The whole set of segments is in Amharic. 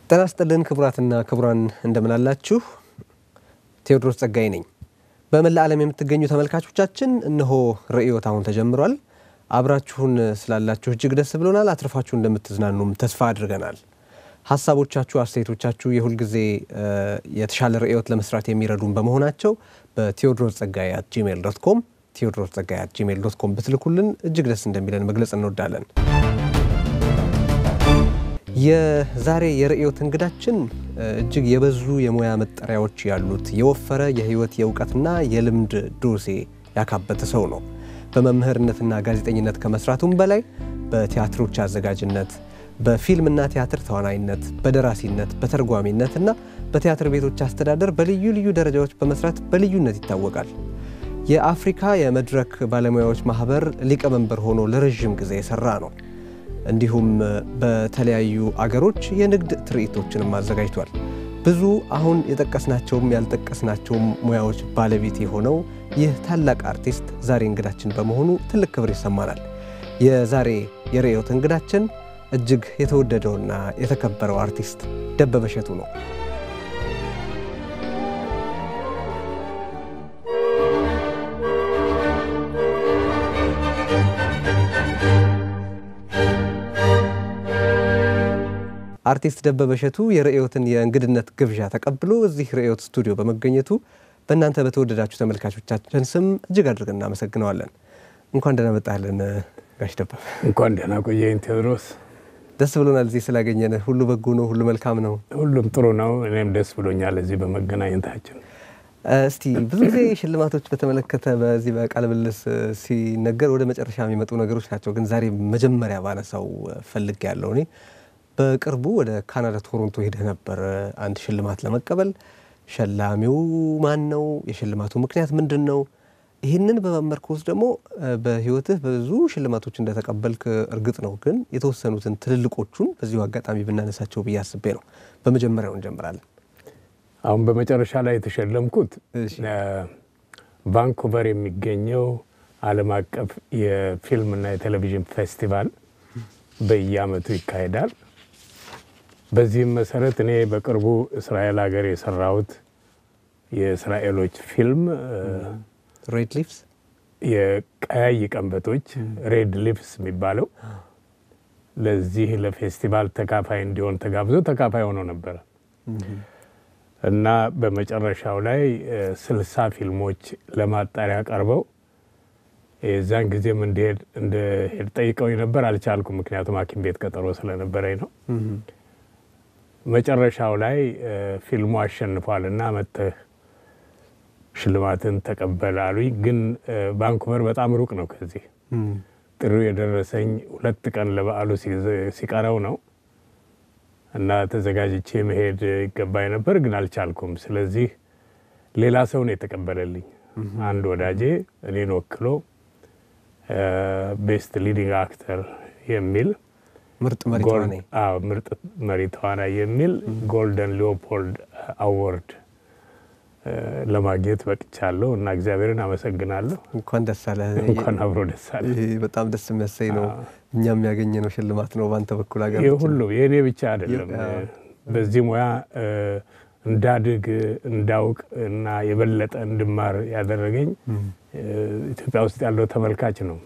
ጤና ይስጥልን ክቡራትና ክቡራን እንደምናላችሁ። ቴዎድሮስ ጸጋይ ነኝ። በመላ ዓለም የምትገኙ ተመልካቾቻችን እነሆ ርዕዮት አሁን ተጀምሯል። አብራችሁን ስላላችሁ እጅግ ደስ ብሎናል። አትርፋችሁ እንደምትዝናኑም ተስፋ አድርገናል። ሀሳቦቻችሁ፣ አስተያየቶቻችሁ የሁልጊዜ የተሻለ ርዕዮት ለመስራት የሚረዱን በመሆናቸው በቴዎድሮስ ጸጋይ አት ጂሜል ዶት ኮም ቴዎድሮስ ጸጋይ አት ጂሜል ዶት ኮም ብትልኩልን እጅግ ደስ እንደሚለን መግለጽ እንወዳለን። የዛሬ የርዕዮት እንግዳችን እጅግ የበዙ የሙያ መጠሪያዎች ያሉት የወፈረ የሕይወት የእውቀትና የልምድ ዶሴ ያካበተ ሰው ነው። በመምህርነትና ጋዜጠኝነት ከመስራቱም በላይ በቲያትሮች አዘጋጅነት፣ በፊልምና ቲያትር ተዋናይነት፣ በደራሲነት፣ በተርጓሚነትና በቲያትር ቤቶች አስተዳደር በልዩ ልዩ ደረጃዎች በመስራት በልዩነት ይታወቃል። የአፍሪካ የመድረክ ባለሙያዎች ማህበር ሊቀመንበር ሆኖ ለረዥም ጊዜ የሰራ ነው። እንዲሁም በተለያዩ አገሮች የንግድ ትርኢቶችንም አዘጋጅቷል። ብዙ አሁን የጠቀስናቸውም ያልጠቀስናቸውም ሙያዎች ባለቤት የሆነው ይህ ታላቅ አርቲስት ዛሬ እንግዳችን በመሆኑ ትልቅ ክብር ይሰማናል። የዛሬ የርዕዮት እንግዳችን እጅግ የተወደደውና የተከበረው አርቲስት ደበበ እሸቱ ነው። አርቲስት ደበበ እሸቱ የርዕዮትን የእንግድነት ግብዣ ተቀብሎ እዚህ ርዕዮት ስቱዲዮ በመገኘቱ በእናንተ በተወደዳችሁ ተመልካቾቻችን ስም እጅግ አድርገን እናመሰግነዋለን። እንኳን ደህና መጣህልን ጋሽ ደበበ። እንኳን ደህና ቆየኝ ቴዎድሮስ። ደስ ብሎናል እዚህ ስላገኘን። ሁሉ በጎ ነው፣ ሁሉ መልካም ነው። ሁሉም ጥሩ ነው። እኔም ደስ ብሎኛል እዚህ በመገናኘታችን። እስቲ ብዙ ጊዜ ሽልማቶች በተመለከተ በዚህ በቃለ ምልልስ ሲነገር ወደ መጨረሻ የሚመጡ ነገሮች ናቸው። ግን ዛሬ መጀመሪያ ባነሳው ፈልግ ያለው እኔ በቅርቡ ወደ ካናዳ ቶሮንቶ ሄደህ ነበር አንድ ሽልማት ለመቀበል። ሸላሚው ማን ነው? የሽልማቱ ምክንያት ምንድን ነው? ይህንን በመመርኮዝ ደግሞ በሕይወትህ ብዙ ሽልማቶች እንደተቀበልክ እርግጥ ነው። ግን የተወሰኑትን ትልልቆቹን በዚሁ አጋጣሚ ብናነሳቸው ብዬ አስቤ ነው። በመጀመሪያው እንጀምራለን። አሁን በመጨረሻ ላይ የተሸለምኩት ቫንኩቨር የሚገኘው ዓለም አቀፍ የፊልምና የቴሌቪዥን ፌስቲቫል በየዓመቱ ይካሄዳል። በዚህም መሰረት እኔ በቅርቡ እስራኤል ሀገር የሰራሁት የእስራኤሎች ፊልም ሬድ ሊፍስ የቀያይ ቀንበጦች ሬድ ሊፍስ የሚባለው ለዚህ ለፌስቲቫል ተካፋይ እንዲሆን ተጋብዞ ተካፋይ ሆኖ ነበረ እና በመጨረሻው ላይ ስልሳ ፊልሞች ለማጣሪያ ቀርበው የዛን ጊዜም እንድሄድ እንደሄድ ጠይቀውኝ ነበር። አልቻልኩም፣ ምክንያቱም ሐኪም ቤት ቀጠሮ ስለነበረኝ ነው። መጨረሻው ላይ ፊልሙ አሸንፏል እና መጥተህ ሽልማትን ተቀበል አሉኝ። ግን ቫንኩቨር በጣም ሩቅ ነው ከዚህ። ጥሪው የደረሰኝ ሁለት ቀን ለበዓሉ ሲቀረው ነው እና ተዘጋጅቼ መሄድ ይገባኝ ነበር፣ ግን አልቻልኩም። ስለዚህ ሌላ ሰው ነው የተቀበለልኝ። አንድ ወዳጄ እኔን ወክሎ ቤስት ሊዲንግ አክተር የሚል ምርጥ መሪ ተዋናይ ምርጥ መሪ ተዋናይ የሚል ጎልደን ሊዮፖልድ አዋርድ ለማግኘት በቅቻለሁ እና እግዚአብሔርን አመሰግናለሁ። እንኳን ደስ አለህ። እንኳን አብሮ ደስ አለ። በጣም ደስ የሚያሰኝ ነው። እኛም ያገኘነው ሽልማት ነው በአንተ በኩል ሀገር ይህ ሁሉ የእኔ ብቻ አይደለም። በዚህ ሙያ እንዳድግ እንዳውቅ እና የበለጠ እንድማር ያደረገኝ ኢትዮጵያ ውስጥ ያለው ተመልካች ነው፣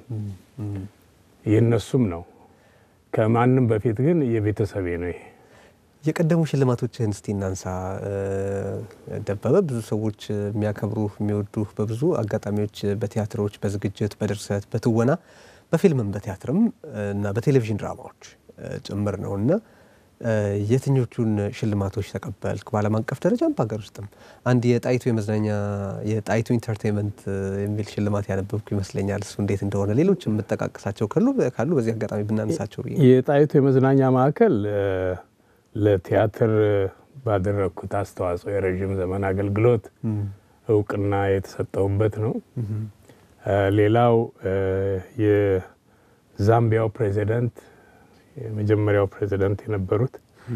የእነሱም ነው። ከማንም በፊት ግን የቤተሰቤ ነው። ይሄ የቀደሙ ሽልማቶችህን እስቲ እናንሳ ደበበ። ብዙ ሰዎች የሚያከብሩህ የሚወዱህ በብዙ አጋጣሚዎች በቲያትሮች፣ በዝግጅት፣ በድርሰት፣ በትወና፣ በፊልምም በቲያትርም እና በቴሌቪዥን ድራማዎች ጭምር ነው እና የትኞቹን ሽልማቶች ተቀበልክ? በዓለም አቀፍ ደረጃም በሀገር ውስጥም አንድ የጣይቱ የመዝናኛ የጣይቱ ኢንተርቴንመንት የሚል ሽልማት ያነበብኩ ይመስለኛል። እሱ እንዴት እንደሆነ ሌሎች የምጠቃቅሳቸው ካሉ ካሉ በዚህ አጋጣሚ ብናነሳቸው ብዬ የጣይቱ የመዝናኛ ማዕከል ለቲያትር ባደረግኩት አስተዋጽኦ የረዥም ዘመን አገልግሎት እውቅና የተሰጠውበት ነው። ሌላው የዛምቢያው ፕሬዚደንት የመጀመሪያው ፕሬዚደንት የነበሩት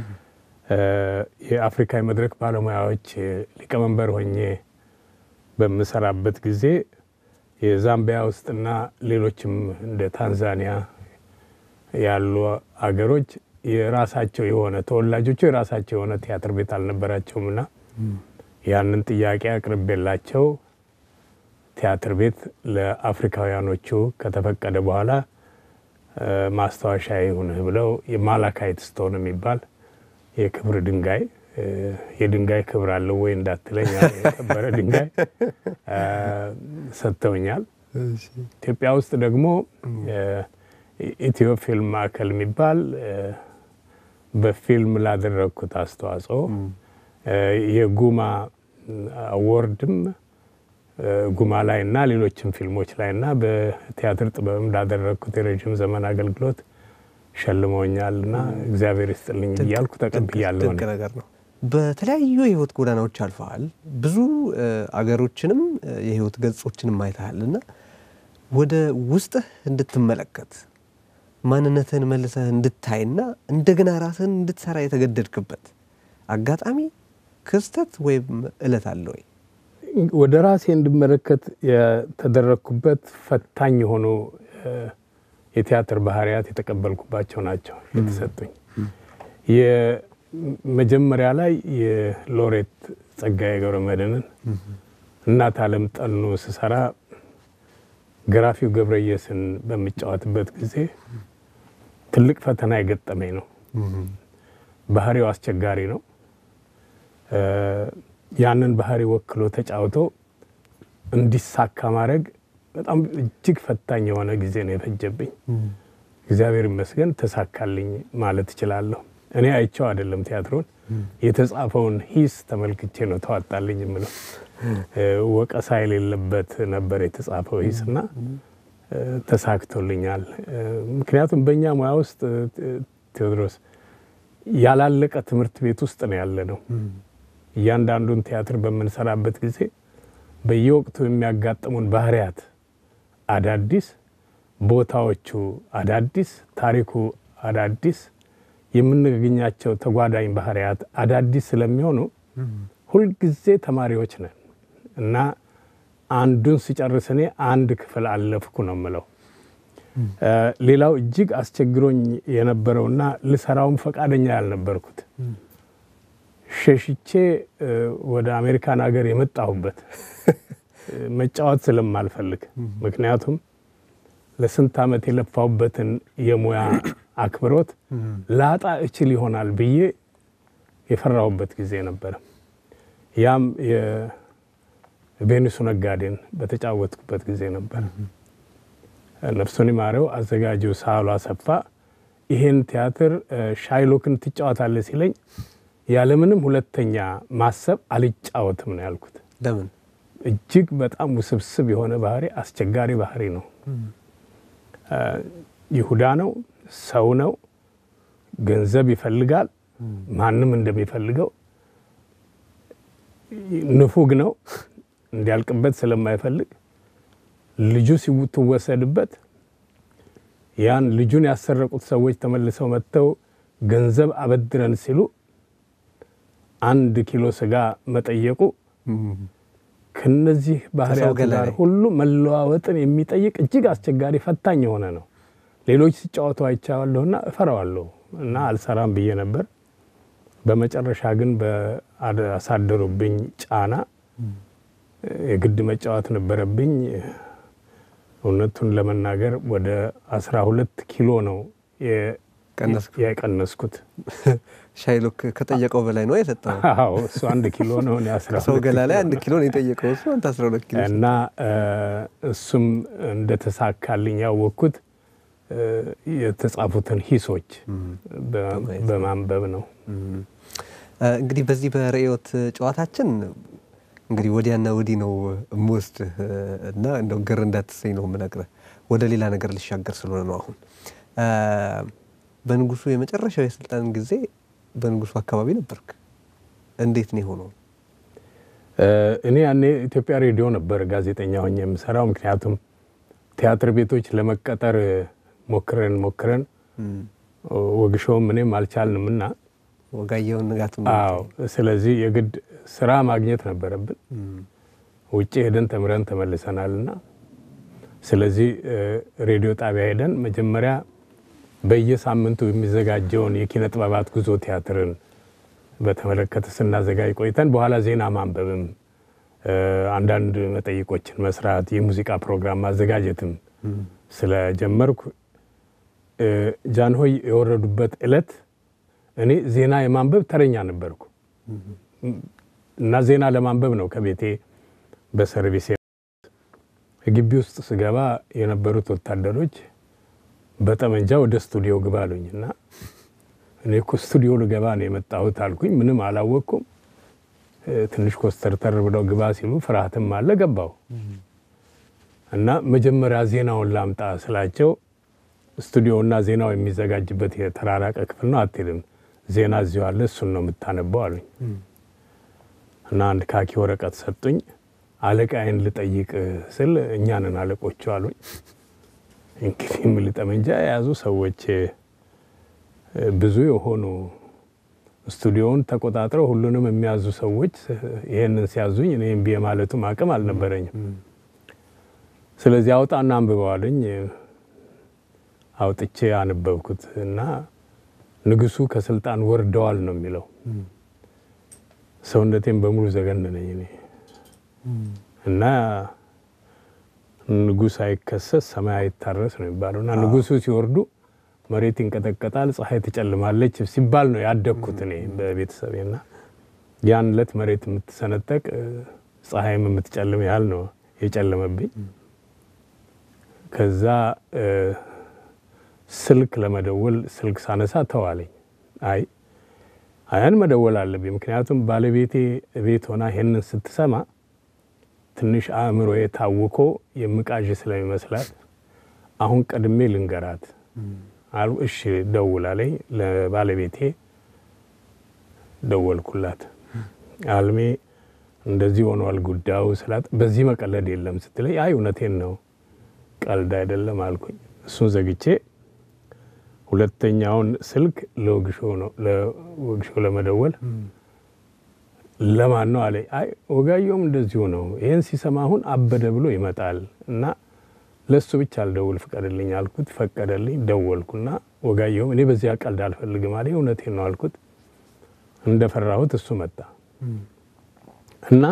የአፍሪካ የመድረክ ባለሙያዎች ሊቀመንበር ሆኜ በምሰራበት ጊዜ የዛምቢያ ውስጥና ሌሎችም እንደ ታንዛኒያ ያሉ አገሮች የራሳቸው የሆነ ተወላጆቹ የራሳቸው የሆነ ቲያትር ቤት አልነበራቸውም እና ያንን ጥያቄ አቅርቤላቸው ቲያትር ቤት ለአፍሪካውያኖቹ ከተፈቀደ በኋላ ማስታወሻ ይሁንህ ብለው የማላካይት ስቶን የሚባል የክብር ድንጋይ የድንጋይ ክብር አለው ወይ እንዳትለኝ የከበረ ድንጋይ ሰጥተውኛል። ኢትዮጵያ ውስጥ ደግሞ ኢትዮ ፊልም ማዕከል የሚባል በፊልም ላደረግኩት አስተዋጽኦ የጉማ አዎርድም ጉማ ላይ እና ሌሎችም ፊልሞች ላይ እና በቲያትር ጥበብም ላደረግኩት የረዥም ዘመን አገልግሎት ሸልመውኛል እና እግዚአብሔር ይስጥልኝ እያልኩ ተቀብያለሁ። ድንቅ ነገር ነው። በተለያዩ የህይወት ጎዳናዎች አልፈሃል። ብዙ አገሮችንም የህይወት ገጾችንም አይተሃል እና ወደ ውስጥህ እንድትመለከት ማንነትህን መልሰህ እንድታይና እንደገና ራስህን እንድትሰራ የተገደድክበት አጋጣሚ ክስተት ወይም እለት አለ ወይ? ወደ ራሴ እንድመለከት የተደረግኩበት ፈታኝ የሆኑ የቲያትር ባህሪያት የተቀበልኩባቸው ናቸው የተሰጡኝ። የመጀመሪያ ላይ የሎሬት ጸጋዬ ገብረመድኅንን እናት ዓለም ጠኑ ስሰራ ገራፊው ገብረየስን በሚጫወትበት ጊዜ ትልቅ ፈተና የገጠመኝ ነው። ባህሪው አስቸጋሪ ነው። ያንን ባህሪ ወክሎ ተጫውቶ እንዲሳካ ማድረግ በጣም እጅግ ፈታኝ የሆነ ጊዜ ነው የፈጀብኝ። እግዚአብሔር ይመስገን ተሳካልኝ ማለት እችላለሁ። እኔ አይቼው አይደለም ቲያትሩን የተጻፈውን ሂስ ተመልክቼ ነው ተዋጣልኝ የምለው። ወቀሳ የሌለበት ነበር የተጻፈው ሂስ እና ተሳክቶልኛል። ምክንያቱም በእኛ ሙያ ውስጥ ቴዎድሮስ ያላለቀ ትምህርት ቤት ውስጥ ነው ያለ ነው። እያንዳንዱን ቲያትር በምንሰራበት ጊዜ በየወቅቱ የሚያጋጥሙን ባህሪያት አዳዲስ፣ ቦታዎቹ አዳዲስ፣ ታሪኩ አዳዲስ፣ የምንገኛቸው ተጓዳኝ ባህሪያት አዳዲስ ስለሚሆኑ ሁልጊዜ ተማሪዎች ነን እና አንዱን ስጨርስ እኔ አንድ ክፍል አለፍኩ ነው የምለው። ሌላው እጅግ አስቸግሮኝ የነበረውና ልሰራውም ፈቃደኛ ያልነበርኩት ሸሽቼ ወደ አሜሪካን ሀገር የመጣሁበት መጫወት ስለማልፈልግ ምክንያቱም ለስንት ዓመት የለፋሁበትን የሙያ አክብሮት ላጣ እችል ይሆናል ብዬ የፈራሁበት ጊዜ ነበረ። ያም የቬኒሱ ነጋዴን በተጫወትኩበት ጊዜ ነበር። ነፍሱን ይማረው አዘጋጁ ሳህሉ አሰፋ ይሄን ቲያትር ሻይሎክን ትጫወታለህ ሲለኝ ያለምንም ሁለተኛ ማሰብ አልጫወትም ነው ያልኩት። ለምን? እጅግ በጣም ውስብስብ የሆነ ባህሪ፣ አስቸጋሪ ባህሪ ነው። ይሁዳ ነው፣ ሰው ነው፣ ገንዘብ ይፈልጋል፣ ማንም እንደሚፈልገው ንፉግ ነው፣ እንዲያልቅበት ስለማይፈልግ ልጁ ሲትወሰድበት ያን ልጁን ያሰረቁት ሰዎች ተመልሰው መጥተው ገንዘብ አበድረን ሲሉ አንድ ኪሎ ስጋ መጠየቁ ከነዚህ ባህሪያት ጋር ሁሉ መለዋወጥን የሚጠይቅ እጅግ አስቸጋሪ ፈታኝ የሆነ ነው። ሌሎች ሲጫወቱ አይቻለሁና እፈራዋለሁ እና አልሰራም ብዬ ነበር። በመጨረሻ ግን በአሳደሩብኝ ጫና የግድ መጫወት ነበረብኝ። እውነቱን ለመናገር ወደ አስራ ሁለት ኪሎ ነው የቀነስኩት። ሻይሎክ ከጠየቀው በላይ ነው የሰጠው። አዎ እሱ አንድ ኪሎ ነው። እኔ አስራ ሰው ገላ ላይ አንድ ኪሎ ነው የጠየቀው እሱ አንተ አስራ ሁለት ኪሎ እና እሱም እንደተሳካልኝ ያወቅኩት የተጻፉትን ሂሶች በማንበብ ነው። እንግዲህ በዚህ በርዕዮት ጨዋታችን እንግዲህ ወዲያና ወዲህ ነው የምወስድህ እና እንደው ግር እንዳትሰኝ ነው የምነግርህ። ወደ ሌላ ነገር ልሻገር ስለሆነ ነው አሁን በንጉሱ የመጨረሻው የስልጣን ጊዜ በንጉሱ አካባቢ ነበርክ። እንዴት ነው የሆነው? እኔ ያኔ ኢትዮጵያ ሬዲዮ ነበር ጋዜጠኛ ሆኜ የምሰራው። ምክንያቱም ቲያትር ቤቶች ለመቀጠር ሞክረን ሞክረን ወግሾውም እኔም አልቻልንም እና ወጋየውን ንጋት አዎ፣ ስለዚህ የግድ ስራ ማግኘት ነበረብን። ውጭ ሄደን ተምረን ተመልሰናል እና ስለዚህ ሬዲዮ ጣቢያ ሄደን መጀመሪያ በየሳምንቱ የሚዘጋጀውን የኪነ ጥበባት ጉዞ ቲያትርን በተመለከተ ስናዘጋጅ ቆይተን በኋላ ዜና ማንበብም አንዳንድ መጠይቆችን መስራት የሙዚቃ ፕሮግራም ማዘጋጀትም ስለጀመርኩ ጃንሆይ የወረዱበት ዕለት እኔ ዜና የማንበብ ተረኛ ነበርኩ እና ዜና ለማንበብ ነው ከቤቴ በሰርቪስ ግቢ ውስጥ ስገባ የነበሩት ወታደሮች በጠመንጃ ወደ ስቱዲዮ ግባ አሉኝ እና እኔ እኮ ስቱዲዮ ልገባ ነው የመጣሁት አልኩኝ። ምንም አላወቅኩም። ትንሽ ኮስተርተር ብለው ግባ ሲሉ ፍርሃትም አለ። ገባው እና መጀመሪያ ዜናውን ላምጣ ስላቸው ስቱዲዮና ዜናው የሚዘጋጅበት የተራራቀ ክፍል ነው፣ አትሄድም፣ ዜና እዚሁ አለ፣ እሱን ነው የምታነበው አሉኝ እና አንድ ካኪ ወረቀት ሰጡኝ። አለቃዬን ልጠይቅ ስል እኛንን አለቆቹ አሉኝ። እንግዲህ የሚል ጠመንጃ የያዙ ሰዎች ብዙ የሆኑ ስቱዲዮውን ተቆጣጥረው ሁሉንም የሚያዙ ሰዎች ይሄንን ሲያዙኝ እኔ እምቢ የማለቱም አቅም አልነበረኝም። ስለዚህ አውጣና አንብበዋልኝ። አውጥቼ አነበብኩት እና ንጉሱ ከስልጣን ወርደዋል ነው የሚለው። ሰውነቴን በሙሉ ዘገነነኝ እኔ እና ንጉሥ አይከሰስ ሰማይ አይታረስ ነው የሚባለው እና ንጉሱ ሲወርዱ መሬት ይንቀጠቀጣል፣ ፀሐይ ትጨልማለች ሲባል ነው ያደግኩት እኔ በቤተሰቤና ያን ዕለት መሬት የምትሰነጠቅ ፀሐይም የምትጨልም ያህል ነው የጨለመብኝ። ከዛ ስልክ ለመደወል ስልክ ሳነሳ ተዋለኝ። አይ አያን መደወል አለብኝ፣ ምክንያቱም ባለቤቴ ቤት ሆና ይሄንን ስትሰማ ትንሽ አእምሮ የታውኮ የምቃዥ ስለሚመስላት አሁን ቀድሜ ልንገራት አሉ። እሺ ደውላለኝ። ለባለቤቴ ደወልኩላት። አልሜ እንደዚህ ሆኗል ጉዳዩ ስላት፣ በዚህ መቀለድ የለም ስትለኝ፣ አይ እውነቴን ነው ቀልድ አይደለም አልኩኝ። እሱን ዘግቼ ሁለተኛውን ስልክ ለወግሾ ነው ለወግሾ ለመደወል ለማን ነው አለኝ። አይ ወጋየሁም እንደዚሁ ነው። ይህን ሲሰማ አሁን አበደ ብሎ ይመጣል እና ለእሱ ብቻ አልደውል ፍቀድልኝ አልኩት። ፈቀደልኝ። ደወልኩና ወጋየሁም እኔ በዚያ ቀልድ አልፈልግም አለኝ። እውነቴን ነው አልኩት። እንደፈራሁት እሱ መጣ እና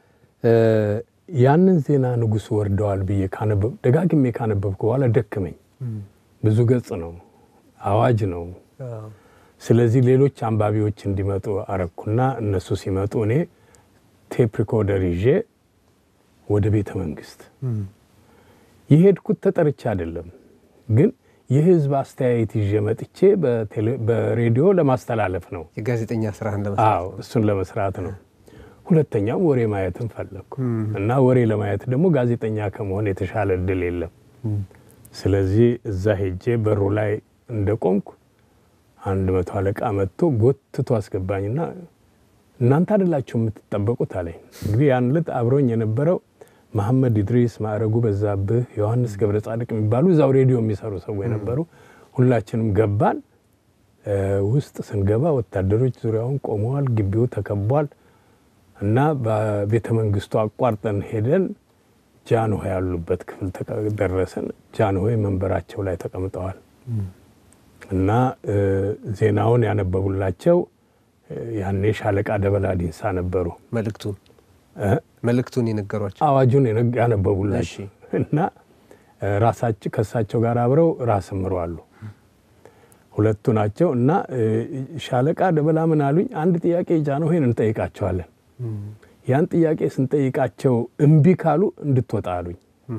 ያንን ዜና ንጉሱ ወርደዋል ብዬ ደጋግሜ ካነበብኩ በኋላ ደክመኝ። ብዙ ገጽ ነው፣ አዋጅ ነው። ስለዚህ ሌሎች አንባቢዎች እንዲመጡ አረኩና እነሱ ሲመጡ እኔ ቴፕ ሪኮርደር ይዤ ወደ ቤተ መንግስት የሄድኩት ተጠርቼ አይደለም፣ ግን የህዝብ አስተያየት ይዤ መጥቼ በሬዲዮ ለማስተላለፍ ነው። የጋዜጠኛ ስራህን አዎ እሱን ለመስራት ነው። ሁለተኛም ወሬ ማየትን ፈለግኩ እና ወሬ ለማየት ደግሞ ጋዜጠኛ ከመሆን የተሻለ እድል የለም። ስለዚህ እዛ ሄጄ በሩ ላይ እንደቆምኩ አንድ መቶ አለቃ መጥቶ ጎትቶ አስገባኝና እናንተ አይደላችሁ የምትጠበቁት አለኝ። እንግዲህ ያን ዕለት አብሮኝ የነበረው መሐመድ ኢድሪስ፣ ማዕረጉ በዛብህ፣ ዮሐንስ ገብረ ጻድቅ የሚባሉ እዛው ሬዲዮ የሚሰሩ ሰዎች ነበሩ። ሁላችንም ገባን። ውስጥ ስንገባ ወታደሮች ዙሪያውን ቆመዋል። ግቢው ተከቧል እና በቤተ መንግስቱ አቋርጠን ሄደን ጃንሆይ ያሉበት ክፍል ደረስን። ጃንሆይ መንበራቸው ላይ ተቀምጠዋል እና ዜናውን ያነበቡላቸው ያኔ ሻለቃ ደበላ ዲንሳ ነበሩ። መልእክቱን መልእክቱን የነገሯቸው አዋጁን ያነበቡላቸው እና ራሳቸው ከእሳቸው ጋር አብረው ራስ ምሮ አሉ ሁለቱ ናቸው። እና ሻለቃ ደበላ ምን አሉኝ? አንድ ጥያቄ ጃንሆይን እንጠይቃቸዋለን። ያን ጥያቄ ስንጠይቃቸው እምቢ ካሉ እንድትወጣ አሉኝ።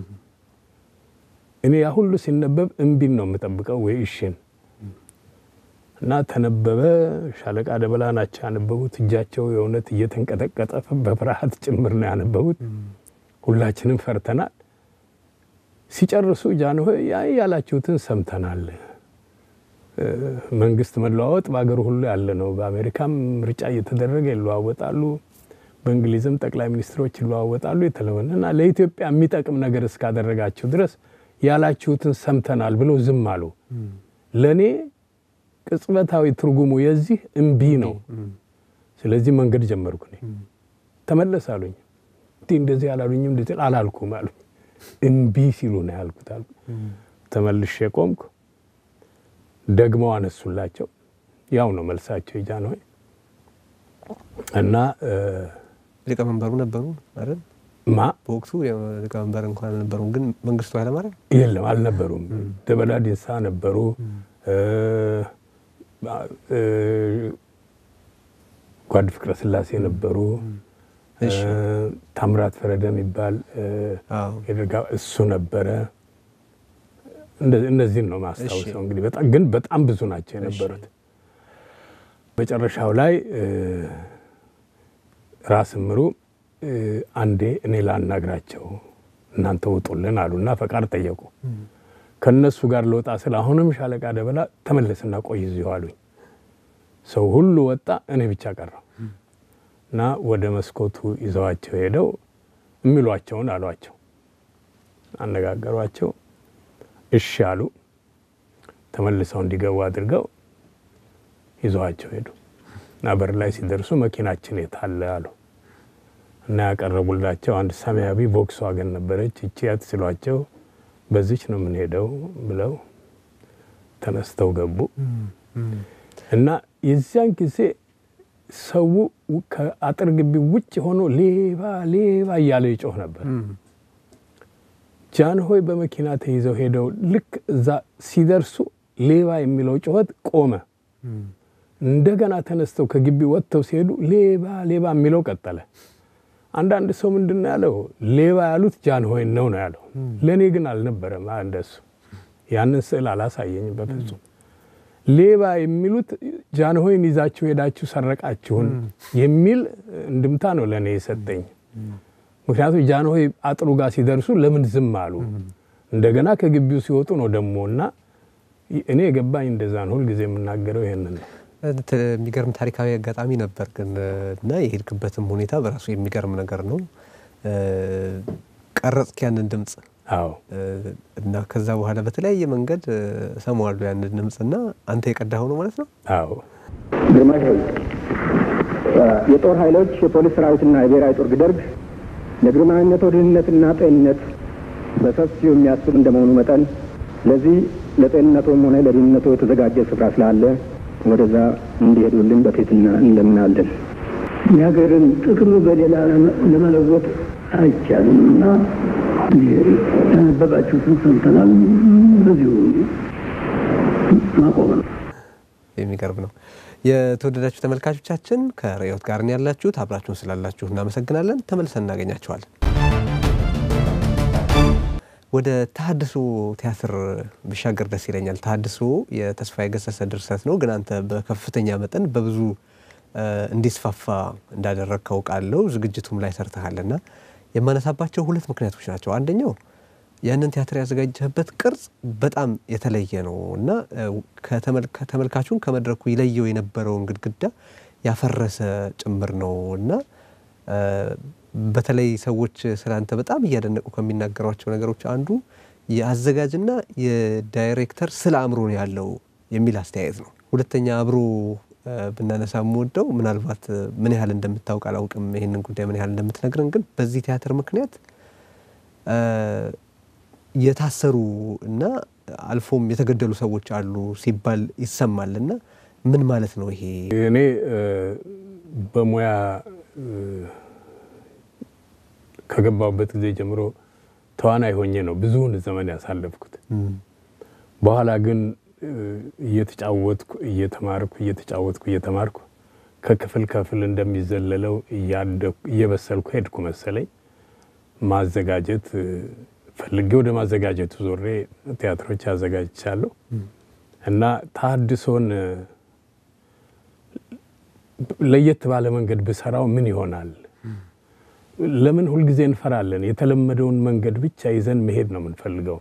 እኔ ያ ሁሉ ሲነበብ እምቢን ነው የምጠብቀው ወይ እሽን እና ተነበበ። ሻለቃ ደበላ ናቸው ያነበቡት። እጃቸው የእውነት እየተንቀጠቀጠ በፍርሃት ጭምር ነው ያነበቡት። ሁላችንም ፈርተናል። ሲጨርሱ ጃንሆይ ያላችሁትን ሰምተናል። መንግስት መለዋወጥ በሀገሩ ሁሉ ያለ ነው። በአሜሪካም ምርጫ እየተደረገ ይለዋወጣሉ። በእንግሊዝም ጠቅላይ ሚኒስትሮች ይለዋወጣሉ። የተለመደ እና ለኢትዮጵያ የሚጠቅም ነገር እስካደረጋችሁ ድረስ ያላችሁትን ሰምተናል ብለው ዝም አሉ። ለእኔ ቅጽበታዊ ትርጉሙ የዚህ እምቢ ነው። ስለዚህ መንገድ ጀመርኩ። እኔ ተመለስ አሉኝ። እንዲህ እንደዚህ አላሉኝም፣ እንደዚህ አላልኩም አሉኝ። እምቢ ሲሉ ነው ያልኩት አልኩ። ተመልሼ ቆምኩ። ደግመው አነሱላቸው። ያው ነው መልሳቸው የጃንሆይ እና ሊቀመንበሩ ነበሩ አይደል? ማ በወቅቱ ሊቀመንበር እንኳን አልነበሩም፣ ግን መንግስቱ ኃይለማርያም የለም አልነበሩም። ደበላ ዲንሳ ነበሩ። ጓድ ፍቅረ ስላሴ ነበሩ። ታምራት ፈረደ የሚባል የደርጋ እሱ ነበረ። እነዚህን ነው ማስታውሰው። እንግዲህ በጣም ግን በጣም ብዙ ናቸው የነበሩት። መጨረሻው ላይ ራስ ምሩ አንዴ እኔ ላናግራቸው እናንተ ውጡልን አሉና ፈቃድ ጠየቁ። ከነሱ ጋር ለወጣ ስለ አሁንም ሻለቃ ደበላ ተመለስና ቆይ እዚሁ አሉኝ። ሰው ሁሉ ወጣ፣ እኔ ብቻ ቀረው እና ወደ መስኮቱ ይዘዋቸው ሄደው የሚሏቸውን አሏቸው፣ አነጋገሯቸው። እሺ አሉ። ተመልሰው እንዲገቡ አድርገው ይዘዋቸው ሄዱ እና በር ላይ ሲደርሱ መኪናችን የታለ አሉ እና ያቀረቡላቸው አንድ ሰማያዊ ቮክስዋገን ነበረች። እቺ ያት ሲሏቸው በዚች ነው የምንሄደው ብለው ተነስተው ገቡ እና የዚያን ጊዜ ሰው ከአጥር ግቢ ውጭ ሆኖ ሌባ ሌባ እያለ ይጮህ ነበር። ጃንሆይ በመኪና ተይዘው ሄደው ልክ እዛ ሲደርሱ ሌባ የሚለው ጩኸት ቆመ። እንደገና ተነስተው ከግቢ ወጥተው ሲሄዱ ሌባ ሌባ የሚለው ቀጠለ። አንዳንድ ሰው ምንድን ነው ያለው? ሌባ ያሉት ጃንሆይን ነው ነው ያለው። ለእኔ ግን አልነበረም እንደሱ። ያንን ስዕል አላሳየኝም በፍጹም። ሌባ የሚሉት ጃንሆይን ይዛችሁ ሄዳችሁ ሰረቃችሁን የሚል እንድምታ ነው ለእኔ የሰጠኝ። ምክንያቱም ጃንሆይ አጥሩ ጋር ሲደርሱ ለምን ዝም አሉ? እንደገና ከግቢው ሲወጡ ነው ደግሞ እና እኔ የገባኝ እንደዛ ነው። ሁልጊዜ የምናገረው ይሄንን ነው። የሚገርም ታሪካዊ አጋጣሚ ነበር ግን እና የሄድክበትም ሁኔታ በራሱ የሚገርም ነገር ነው። ቀረጽክ ያንን ድምፅ አዎ እና ከዛ በኋላ በተለያየ መንገድ ሰማዋለሁ ያንን ድምፅ እና አንተ የቀዳኸው ነው ማለት ነው? አዎ ግርማሽ ሆይ የጦር ኃይሎች የፖሊስ ሰራዊትና የብሔራዊ ጦር ደርግ ለግርማዊነቶ ደህንነትና ጤንነት በሰፊው የሚያስብ እንደመሆኑ መጠን ለዚህ ለጤንነቶም ሆነ ለደህንነቶ የተዘጋጀ ስፍራ ስላለ ወደዛ እንዲሄዱልን በትህትና እንለምናለን። የሀገርን ጥቅም በሌላ ለመለወጥ አይቻልም እና ያነበባችሁትን ሰምተናል። በዚሁ ማቆም ነው። የሚገርም ነው። የተወደዳችሁ ተመልካቾቻችን ከርዕዮት ጋር ያላችሁት አብራችሁን ስላላችሁ እናመሰግናለን። ተመልሰን እናገኛችኋለን። ወደ ተሀድሶ ቲያትር ብሻገር ደስ ይለኛል። ተሀድሶ የተስፋዬ ገሰሰ ድርሰት ነው፣ ግን አንተ በከፍተኛ መጠን በብዙ እንዲስፋፋ እንዳደረግከው ቃለው ዝግጅቱም ላይ ሰርተሃልና የማነሳባቸው ሁለት ምክንያቶች ናቸው። አንደኛው ያንን ቲያትር ያዘጋጀህበት ቅርጽ በጣም የተለየ ነው እና ከተመልካቹን ከመድረኩ ይለየው የነበረውን ግድግዳ ያፈረሰ ጭምር ነው እና በተለይ ሰዎች ስላንተ በጣም እያደነቁ ከሚናገሯቸው ነገሮች አንዱ የአዘጋጅና የዳይሬክተር ስለ አእምሮ ነው ያለው የሚል አስተያየት ነው። ሁለተኛ አብሮ ብናነሳ የምወደው ምናልባት ምን ያህል እንደምታውቅ አላውቅም፣ ይህንን ጉዳይ ምን ያህል እንደምትነግረን ግን በዚህ ቲያትር ምክንያት የታሰሩ እና አልፎም የተገደሉ ሰዎች አሉ ሲባል ይሰማል እና ምን ማለት ነው ይሄ? እኔ በሙያ ከገባሁበት ጊዜ ጀምሮ ተዋናይ ሆኜ ነው ብዙውን ዘመን ያሳለፍኩት። በኋላ ግን እየተጫወትኩ እየተማርኩ እየተጫወትኩ እየተማርኩ ከክፍል ክፍል እንደሚዘለለው እየበሰልኩ ሄድኩ መሰለኝ። ማዘጋጀት ፈልጌ ወደ ማዘጋጀቱ ዞሬ ቲያትሮች አዘጋጅቻለሁ እና ተሀድሶን ለየት ባለ መንገድ ብሰራው ምን ይሆናል? ለምን ሁልጊዜ እንፈራለን? የተለመደውን መንገድ ብቻ ይዘን መሄድ ነው የምንፈልገው።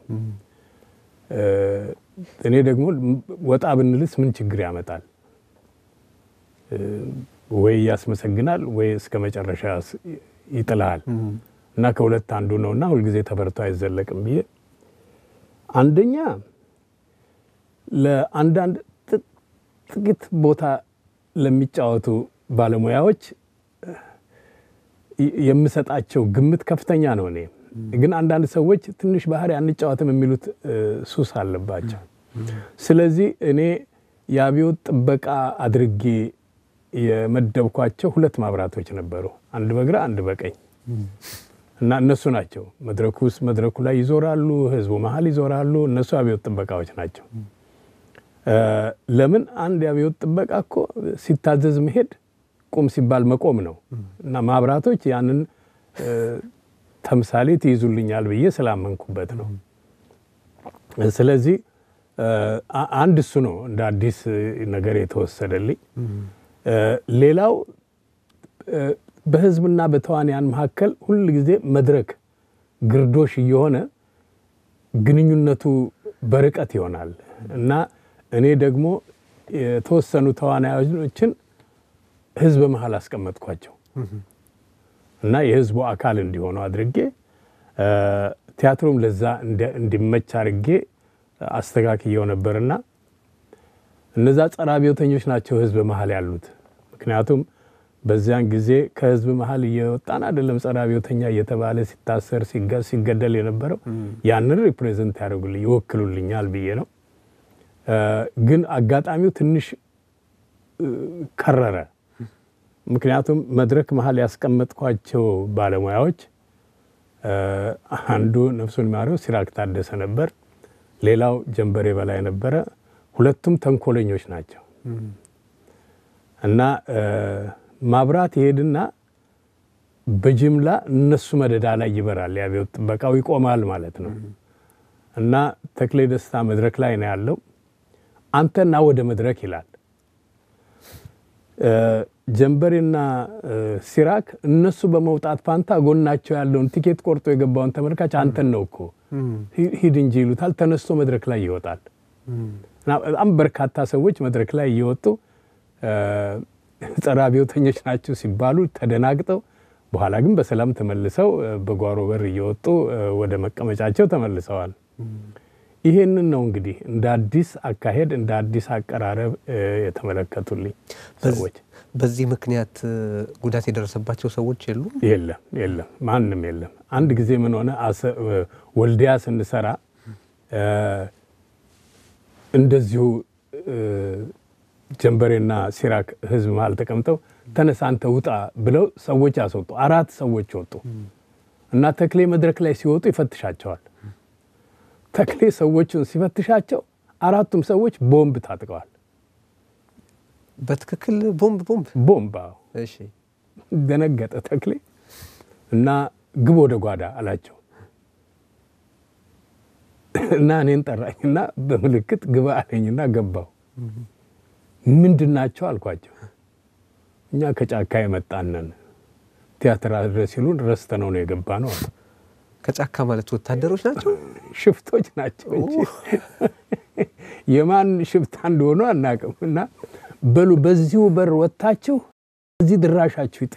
እኔ ደግሞ ወጣ ብንልስ ምን ችግር ያመጣል? ወይ ያስመሰግናል ወይ እስከ መጨረሻ ይጥልሃል። እና ከሁለት አንዱ ነው እና ሁልጊዜ ተፈርቶ አይዘለቅም ብዬ አንደኛ ለአንዳንድ ጥቂት ቦታ ለሚጫወቱ ባለሙያዎች የምሰጣቸው ግምት ከፍተኛ ነው። እኔ ግን አንዳንድ ሰዎች ትንሽ ባህሪ አንጫወትም የሚሉት ሱስ አለባቸው። ስለዚህ እኔ የአብዮት ጥበቃ አድርጌ የመደብኳቸው ሁለት ማብራቶች ነበሩ፣ አንድ በግራ አንድ በቀኝ እና እነሱ ናቸው መድረኩ ውስጥ መድረኩ ላይ ይዞራሉ፣ ህዝቡ መሀል ይዞራሉ። እነሱ አብዮት ጥበቃዎች ናቸው። ለምን አንድ የአብዮት ጥበቃ እኮ ሲታዘዝ መሄድ ቁም ሲባል መቆም ነው እና ማብራቶች ያንን ተምሳሌት ይይዙልኛል ብዬ ስላመንኩበት ነው። ስለዚህ አንድ እሱ ነው እንደ አዲስ ነገር የተወሰደልኝ። ሌላው በህዝብና በተዋንያን መካከል ሁል ጊዜ መድረክ ግርዶሽ እየሆነ ግንኙነቱ በርቀት ይሆናል እና እኔ ደግሞ የተወሰኑ ተዋናዮችን ህዝብ መሀል አስቀመጥኳቸው እና የህዝቡ አካል እንዲሆኑ አድርጌ ቲያትሩም ለዛ እንዲመች አድርጌ አስተካክየው ነበርና እነዛ ጸረ አብዮተኞች ናቸው ህዝብ መሀል ያሉት። ምክንያቱም በዚያን ጊዜ ከህዝብ መሀል እየወጣን አይደለም ጸረ አብዮተኛ እየተባለ ሲታሰር ሲገደል የነበረው ያንን ሪፕሬዘንት ያደርጉልኝ ይወክሉልኛል ብዬ ነው። ግን አጋጣሚው ትንሽ ከረረ። ምክንያቱም መድረክ መሀል ያስቀመጥኳቸው ባለሙያዎች አንዱ ነፍሱን ማሪው ሲራክ ታደሰ ነበር። ሌላው ጀንበሬ በላይ ነበረ። ሁለቱም ተንኮለኞች ናቸው እና ማብራት ይሄድና በጅምላ እነሱ መደዳ ላይ ይበራል። የአብዮት ጥበቃው ይቆማል ማለት ነው። እና ተክሌ ደስታ መድረክ ላይ ነው ያለው። አንተና ወደ መድረክ ይላል። ጀንበሬና ሲራክ እነሱ በመውጣት ፋንታ ጎናቸው ያለውን ቲኬት ቆርጦ የገባውን ተመልካች አንተን ነው እኮ ሂድ እንጂ ይሉታል። ተነስቶ መድረክ ላይ ይወጣል። በጣም በርካታ ሰዎች መድረክ ላይ እየወጡ ጸረ አብዮተኞች ናቸው ሲባሉ ተደናግጠው፣ በኋላ ግን በሰላም ተመልሰው በጓሮ በር እየወጡ ወደ መቀመጫቸው ተመልሰዋል። ይሄንን ነው እንግዲህ እንደ አዲስ አካሄድ እንደ አዲስ አቀራረብ የተመለከቱልኝ ሰዎች። በዚህ ምክንያት ጉዳት የደረሰባቸው ሰዎች የሉ? የለም የለም፣ ማንም የለም። አንድ ጊዜ ምን ሆነ፣ ወልዲያ ስንሰራ እንደዚሁ ጀንበሬና ሲራክ ህዝብ መሀል ተቀምጠው ተነሳ አንተ ውጣ ብለው ሰዎች ያስወጡ። አራት ሰዎች ወጡ እና ተክሌ መድረክ ላይ ሲወጡ ይፈትሻቸዋል። ተክሌ ሰዎቹን ሲፈትሻቸው አራቱም ሰዎች ቦምብ ታጥቀዋል። በትክክል ቦምብ ቦምብ ቦምብ። እሺ። ደነገጠ ተክሌ እና ግብ ወደ ጓዳ አላቸው እና እኔን ጠራኝና በምልክት ግባ አለኝና ገባው። ምንድን ናቸው አልኳቸው። እኛ ከጫካ የመጣነን ቲያትር አድረስ ሲሉን ረስተነው ነው የገባ ነው አሉ። ከጫካ ማለት ወታደሮች ናቸው? ሽፍቶች ናቸው እንጂ የማን ሽፍታ እንደሆኑ አናውቅም። እና በሉ በዚሁ በር ወጥታችሁ እዚህ ድራሻችሁ ይጥፋ፣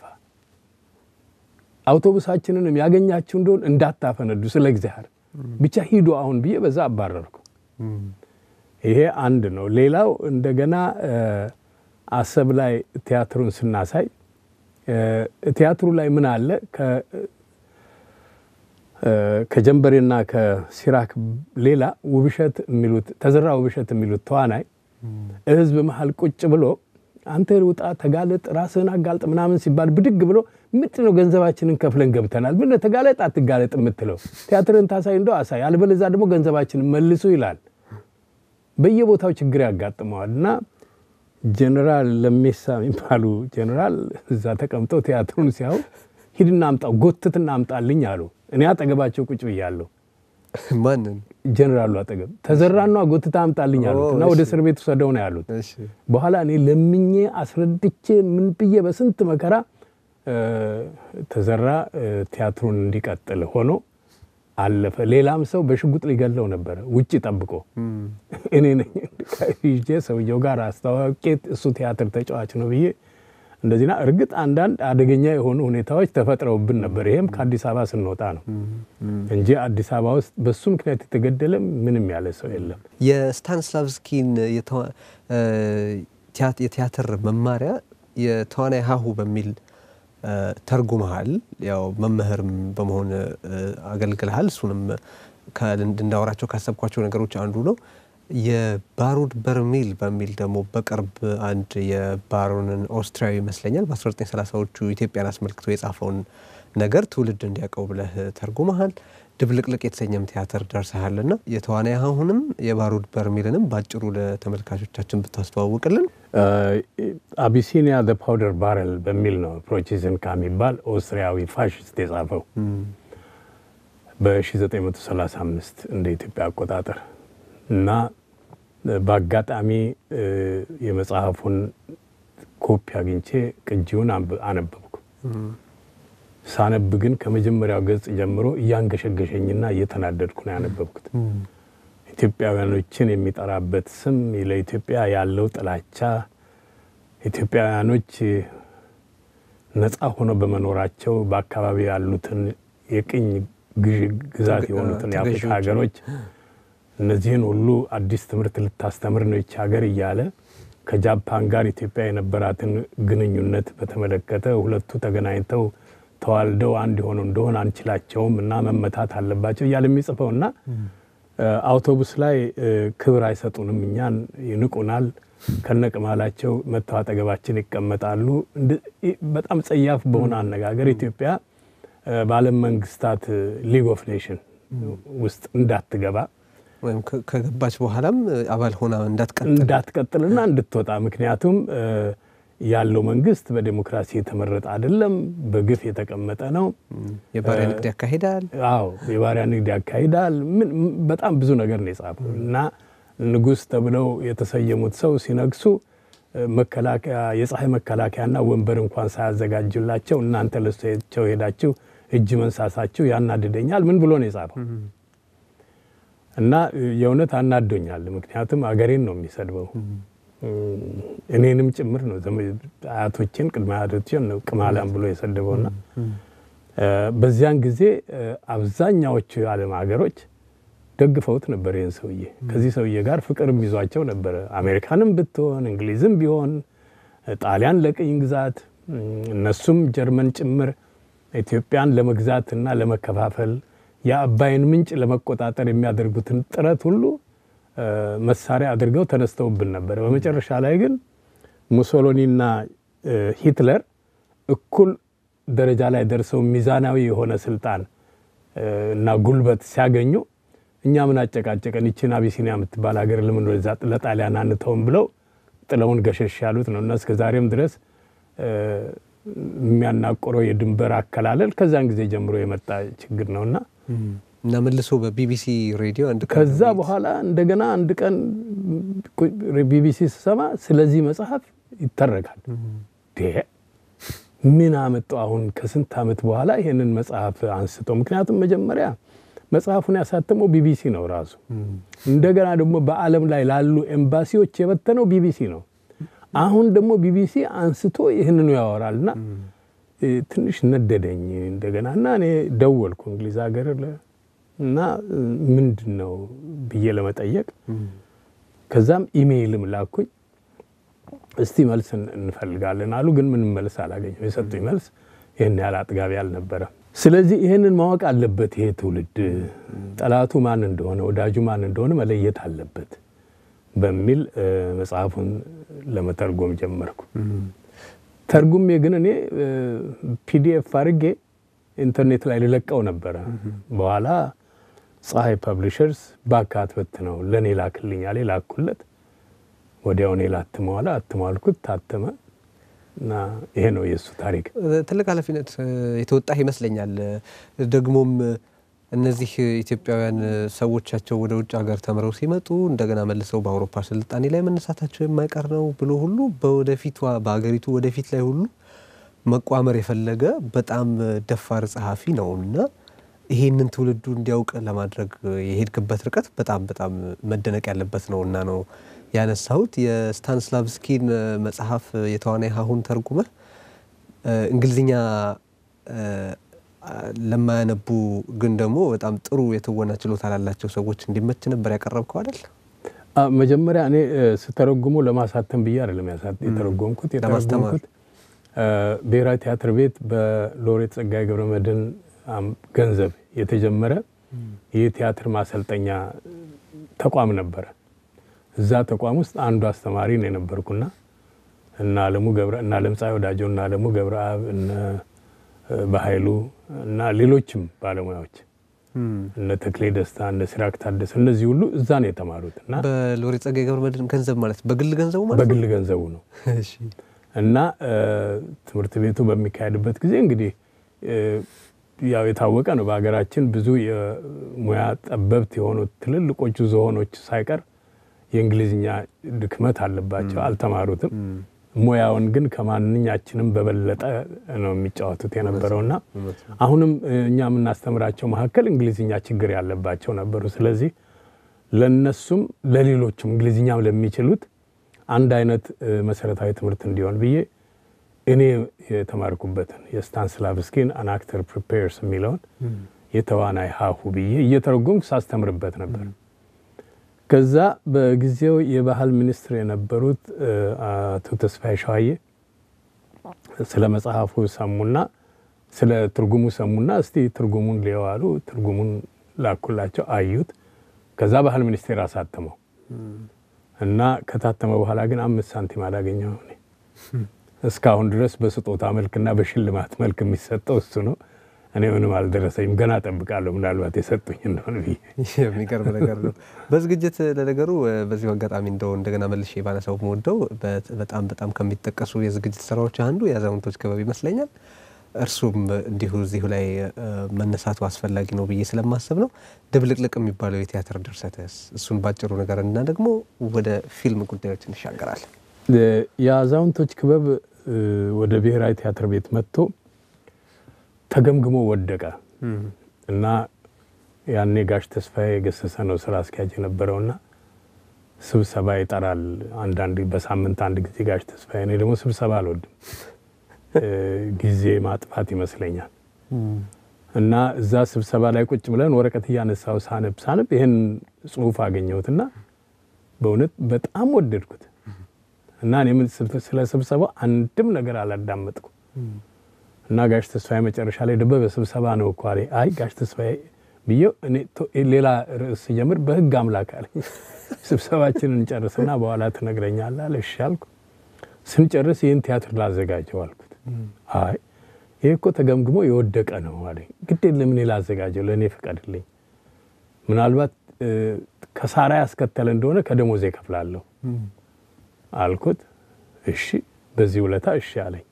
አውቶቡሳችንንም ያገኛችሁ እንደሆን እንዳታፈነዱ፣ ስለ እግዚአብሔር ብቻ ሂዱ አሁን ብዬ በዛ አባረርኩ። ይሄ አንድ ነው። ሌላው እንደገና አሰብ ላይ ቲያትሩን ስናሳይ ቲያትሩ ላይ ምን አለ ከጀንበሬና ከሲራክ ሌላ ውብሸት የሚሉት ተዘራ ውብሸት የሚሉት ተዋናይ ህዝብ መሀል ቁጭ ብሎ አንተ ውጣ፣ ተጋለጥ፣ ራስህን አጋልጥ ምናምን ሲባል ብድግ ብሎ ምንድን ነው ገንዘባችንን ከፍለን ገብተናል፣ ምን ተጋለጥ አትጋለጥ የምትለው ቲያትርን ታሳይ እንደው አሳይ፣ አልበለዛ ደግሞ ገንዘባችንን መልሱ ይላል። በየቦታው ችግር ያጋጥመዋል እና ጀኔራል ለሜሳ የሚባሉ ጀኔራል እዛ ተቀምጠው ቲያትሩን ሲያዩ ሂድና አምጣው ጎትትና አምጣልኝ አሉ። እኔ አጠገባቸው ቁጭ ብያለሁ። ማንን? ጀኔራሉ አጠገብ ተዘራና ጎትታ አምጣልኝ አሉት እና ወደ እስር ቤት ውሰደው ነው ያሉት። በኋላ እኔ ለምኜ አስረድቼ ምን ብዬ በስንት መከራ ተዘራ ቲያትሩን እንዲቀጥል ሆኖ አለፈ። ሌላም ሰው በሽጉጥ ሊገለው ነበረ ውጭ ጠብቆ እኔ ነኝ ይዤ ሰውየው ጋር አስተዋወቄ እሱ ቲያትር ተጫዋች ነው ብዬ እንደዚህና እርግጥ አንዳንድ አደገኛ የሆኑ ሁኔታዎች ተፈጥረውብን ነበር። ይሄም ከአዲስ አበባ ስንወጣ ነው እንጂ አዲስ አበባ ውስጥ በሱ ምክንያት የተገደለ ምንም ያለ ሰው የለም። የስታንስላቭስኪን የቲያትር መማሪያ የተዋናይ ሀሁ በሚል ተርጉመሃል። ያው መምህርም በመሆን አገልግልሃል። እሱንም እንዳወራቸው ካሰብኳቸው ነገሮች አንዱ ነው። የባሩድ በርሜል በሚል ደግሞ በቅርብ አንድ የባሮንን ኦስትሪያዊ ይመስለኛል በ1930ዎቹ ኢትዮጵያን አስመልክቶ የጻፈውን ነገር ትውልድ እንዲያውቀው ብለህ ተርጉመሃል። ድብልቅልቅ የተሰኘም ቲያትር ደርሰሃል ና የተዋናይ አሁንም የባሩድ በርሜልንም በአጭሩ ለተመልካቾቻችን ብታስተዋውቅልን። አቢሲኒያ ዘ ፓውደር ባረል በሚል ነው ፕሮቺዝን ከሚባል ኦስትሪያዊ ፋሽስት የጻፈው በ1935 እንደ ኢትዮጵያ አቆጣጠር እና በአጋጣሚ የመጽሐፉን ኮፒ አግኝቼ ቅጂውን አነበብኩ። ሳነብ ግን ከመጀመሪያው ገጽ ጀምሮ እያንገሸገሸኝና እየተናደድኩ ነው ያነበብኩት። ኢትዮጵያውያኖችን የሚጠራበት ስም፣ ለኢትዮጵያ ያለው ጥላቻ፣ ኢትዮጵያውያኖች ነፃ ሆነው በመኖራቸው በአካባቢ ያሉትን የቅኝ ግዛት የሆኑትን የአፍሪካ ሀገሮች እነዚህን ሁሉ አዲስ ትምህርት ልታስተምር ነው ይች ሀገር እያለ ከጃፓን ጋር ኢትዮጵያ የነበራትን ግንኙነት በተመለከተ ሁለቱ ተገናኝተው ተዋልደው አንድ የሆኑ እንደሆን አንችላቸውም እና መመታት አለባቸው እያለ የሚጽፈው እና አውቶቡስ ላይ ክብር አይሰጡንም፣ እኛን ይንቁናል፣ ከነቅማላቸው መተው አጠገባችን ይቀመጣሉ። በጣም ጸያፍ በሆነ አነጋገር ኢትዮጵያ በዓለም መንግስታት ሊግ ኦፍ ኔሽን ውስጥ እንዳትገባ ወይም ከገባች በኋላም አባል ሆና እንዳትቀጥል እንዳትቀጥልና እንድትወጣ ምክንያቱም ያለው መንግስት በዴሞክራሲ የተመረጠ አይደለም፣ በግፍ የተቀመጠ ነው። የባሪያ ንግድ ያካሂዳል። አዎ የባሪያ ንግድ ያካሂዳል። በጣም ብዙ ነገር ነው የጻፈው እና ንጉሥ ተብለው የተሰየሙት ሰው ሲነግሱ መከላከያ የፀሐይ መከላከያና ወንበር እንኳን ሳያዘጋጁላቸው እናንተ ለሳቸው ሄዳችሁ እጅ መንሳሳችሁ ያናድደኛል። ምን ብሎ ነው የጻፈው? እና የእውነት አናዶኛል። ምክንያቱም አገሬን ነው የሚሰድበው እኔንም ጭምር ነው። አያቶችን ቅድመ አያቶችን ነው ቅማላም ብሎ የሰደበውና በዚያን ጊዜ አብዛኛዎቹ የዓለም ሀገሮች ደግፈውት ነበር ይህን ሰውዬ። ከዚህ ሰውዬ ጋር ፍቅርም ይዟቸው ነበረ። አሜሪካንም ብትሆን እንግሊዝም ቢሆን ጣሊያን ለቅኝ ግዛት እነሱም ጀርመን ጭምር ኢትዮጵያን ለመግዛት እና ለመከፋፈል የአባይን ምንጭ ለመቆጣጠር የሚያደርጉትን ጥረት ሁሉ መሳሪያ አድርገው ተነስተውብን ነበር። በመጨረሻ ላይ ግን ሙሶሎኒና ሂትለር እኩል ደረጃ ላይ ደርሰው ሚዛናዊ የሆነ ስልጣን እና ጉልበት ሲያገኙ እኛ ምን አጨቃጨቀን ይችን አቢሲኒያ የምትባል ሀገር ለምን ወደዛ ለጣሊያን አንተውም ብለው ጥለውን ገሸሽ ያሉት ነው እና እስከ ዛሬም ድረስ የሚያናቆረው የድንበር አከላለል ከዛን ጊዜ ጀምሮ የመጣ ችግር ነውና እና መልሶ በቢቢሲ ሬዲዮ አንድ ቀን ከዛ በኋላ እንደገና አንድ ቀን ቢቢሲ ስሰማ ስለዚህ መጽሐፍ ይተረካል። ምን አመጣው አሁን ከስንት ዓመት በኋላ ይህንን መጽሐፍ አንስተው? ምክንያቱም መጀመሪያ መጽሐፉን ያሳተመው ቢቢሲ ነው ራሱ። እንደገና ደግሞ በዓለም ላይ ላሉ ኤምባሲዎች የበተነው ቢቢሲ ነው። አሁን ደግሞ ቢቢሲ አንስቶ ይህንኑ ያወራል እና ትንሽ ነደደኝ እንደገና እና እኔ ደወልኩ እንግሊዝ ሀገር እና ምንድን ነው ብዬ ለመጠየቅ ከዛም ኢሜይልም ላኩኝ። እስቲ መልስ እንፈልጋለን አሉ። ግን ምንም መልስ አላገኘም። የሰጡኝ መልስ ይህን ያህል አጥጋቢ አልነበረም። ስለዚህ ይህንን ማወቅ አለበት ይሄ ትውልድ ጠላቱ ማን እንደሆነ ወዳጁ ማን እንደሆነ መለየት አለበት በሚል መጽሐፉን ለመተርጎም ጀመርኩ። ተርጉሜ ግን እኔ ፒዲኤፍ አድርጌ ኢንተርኔት ላይ ልለቀው ነበረ። በኋላ ፀሐይ ፐብሊሸርስ እባክህ አትበትነው ለእኔ ላክልኛል። ላኩለት። ወዲያው እኔ ላትመዋላ አትሟልኩት፣ ታተመ እና ይሄ ነው የእሱ ታሪክ። ትልቅ ኃላፊነት የተወጣህ ይመስለኛል። ደግሞም እነዚህ ኢትዮጵያውያን ሰዎቻቸው ወደ ውጭ ሀገር ተምረው ሲመጡ እንደገና መልሰው በአውሮፓ ስልጣኔ ላይ መነሳታቸው የማይቀር ነው ብሎ ሁሉ በወደፊቷ በሀገሪቱ ወደፊት ላይ ሁሉ መቋመር የፈለገ በጣም ደፋር ጸሐፊ ነው እና ይሄንን ትውልዱ እንዲያውቅ ለማድረግ የሄድክበት ርቀት በጣም በጣም መደነቅ ያለበት ነው እና ነው ያነሳሁት። የስታንስላቭስኪን መጽሐፍ የተዋናይ ሀሁን ተርጉመህ እንግሊዝኛ ለማያነቡ ግን ደግሞ በጣም ጥሩ የትወና ችሎታ ላላቸው ሰዎች እንዲመች ነበር ያቀረብከው አይደል? መጀመሪያ እኔ ስተረጉሞ ለማሳተም ብዬ አይደለም የተረጎምኩት የተረጎምኩት ብሔራዊ ቲያትር ቤት በሎሬት ጸጋዬ ገብረመድኅን ገንዘብ የተጀመረ የቲያትር ማሰልጠኛ ተቋም ነበረ እዛ ተቋም ውስጥ አንዱ አስተማሪ ነው የነበርኩና እና አለሙ ገብረ እና ለምጻይ ወዳጆ እና አለሙ ገብረአብ እነ በኃይሉ እና ሌሎችም ባለሙያዎች እነ ተክሌ ደስታ እነ ሲራክ ታደሰ እነዚህ ሁሉ እዛ ነው የተማሩት እና በሎሬት ጸጋዬ ገብረመድህን ገንዘብ ማለት በግል ገንዘቡ ማለት በግል ገንዘቡ ነው እሺ። እና ትምህርት ቤቱ በሚካሄድበት ጊዜ እንግዲህ ያው የታወቀ ነው። በሀገራችን ብዙ የሙያ ጠበብት የሆኑት ትልልቆቹ ዝሆኖች ሳይቀር የእንግሊዝኛ ድክመት አለባቸው፣ አልተማሩትም። ሙያውን ግን ከማንኛችንም በበለጠ ነው የሚጫወቱት የነበረውና አሁንም እኛ የምናስተምራቸው መካከል እንግሊዝኛ ችግር ያለባቸው ነበሩ። ስለዚህ ለነሱም ለሌሎችም እንግሊዝኛም ለሚችሉት አንድ አይነት መሰረታዊ ትምህርት እንዲሆን ብዬ እኔ የተማርኩበትን የስታንስላቭስኪን አን አክተር ፕሪፔርስ የሚለውን የተዋናይ ሀሁ ብዬ እየተረጎምኩ ሳስተምርበት ነበር። ከዛ በጊዜው የባህል ሚኒስትር የነበሩት አቶ ተስፋዬ ሸዋዬ ስለ መጽሐፉ ሰሙና ስለ ትርጉሙ ሰሙና እስቲ ትርጉሙን ሊየዋሉ ትርጉሙን ላኩላቸው፣ አዩት። ከዛ ባህል ሚኒስቴር አሳተመው እና ከታተመ በኋላ ግን አምስት ሳንቲም አላገኘው። እኔ እስካሁን ድረስ በስጦታ መልክና በሽልማት መልክ የሚሰጠው እሱ ነው። እኔ ምንም አልደረሰኝም። ገና ጠብቃለሁ ምናልባት የሰጡኝ እንደሆነ ብዬ። የሚገርም ነገር ነው። በዝግጅት ለነገሩ በዚሁ አጋጣሚ እንደው እንደገና መልሼ ባነሳው መወደው በጣም በጣም ከሚጠቀሱ የዝግጅት ስራዎች አንዱ የአዛውንቶች ክበብ ይመስለኛል። እርሱም እንዲሁ እዚሁ ላይ መነሳቱ አስፈላጊ ነው ብዬ ስለማሰብ ነው። ድብልቅልቅ የሚባለው የቲያትር ድርሰትስ እሱን ባጭሩ ነገር እና ደግሞ ወደ ፊልም ጉዳዮች እንሻገራለን። የአዛውንቶች ክበብ ወደ ብሔራዊ ቲያትር ቤት መጥቶ ተገምግሞ ወደቀ እና ያኔ ጋሽ ተስፋዬ ገሰሰ ነው ስራ አስኪያጅ የነበረውና ስብሰባ ይጠራል። አንዳንድ በሳምንት አንድ ጊዜ ጋሽ ተስፋዬ። እኔ ደግሞ ስብሰባ አልወድም፣ ጊዜ ማጥፋት ይመስለኛል። እና እዛ ስብሰባ ላይ ቁጭ ብለን ወረቀት እያነሳው ሳነብ ሳነብ ይህን ጽሁፍ አገኘሁትና በእውነት በጣም ወደድኩት እና እኔ ስለ ስብሰባው አንድም ነገር አላዳመጥኩ እና ጋሽ ተስፋዬ መጨረሻ ላይ ደበበ ስብሰባ ነው እኮ አለኝ። አይ ጋሽ ተስፋዬ ብዬው እኔ ሌላ ርዕስ ስጀምር በህግ አምላክ አለኝ ስብሰባችንን እንጨርስና በኋላ ትነግረኛለህ አለ። እሺ አልኩ። ስንጨርስ ይህን ቲያትር ላዘጋጀው አልኩት። አይ ይህ እኮ ተገምግሞ የወደቀ ነው አለኝ። ግድ የለም እኔ ላዘጋጀው፣ ለእኔ ፍቀድልኝ። ምናልባት ከሳራ ያስከተለ እንደሆነ ከደሞዜ እከፍላለሁ አልኩት። እሺ በዚህ ውለታ እሺ አለኝ።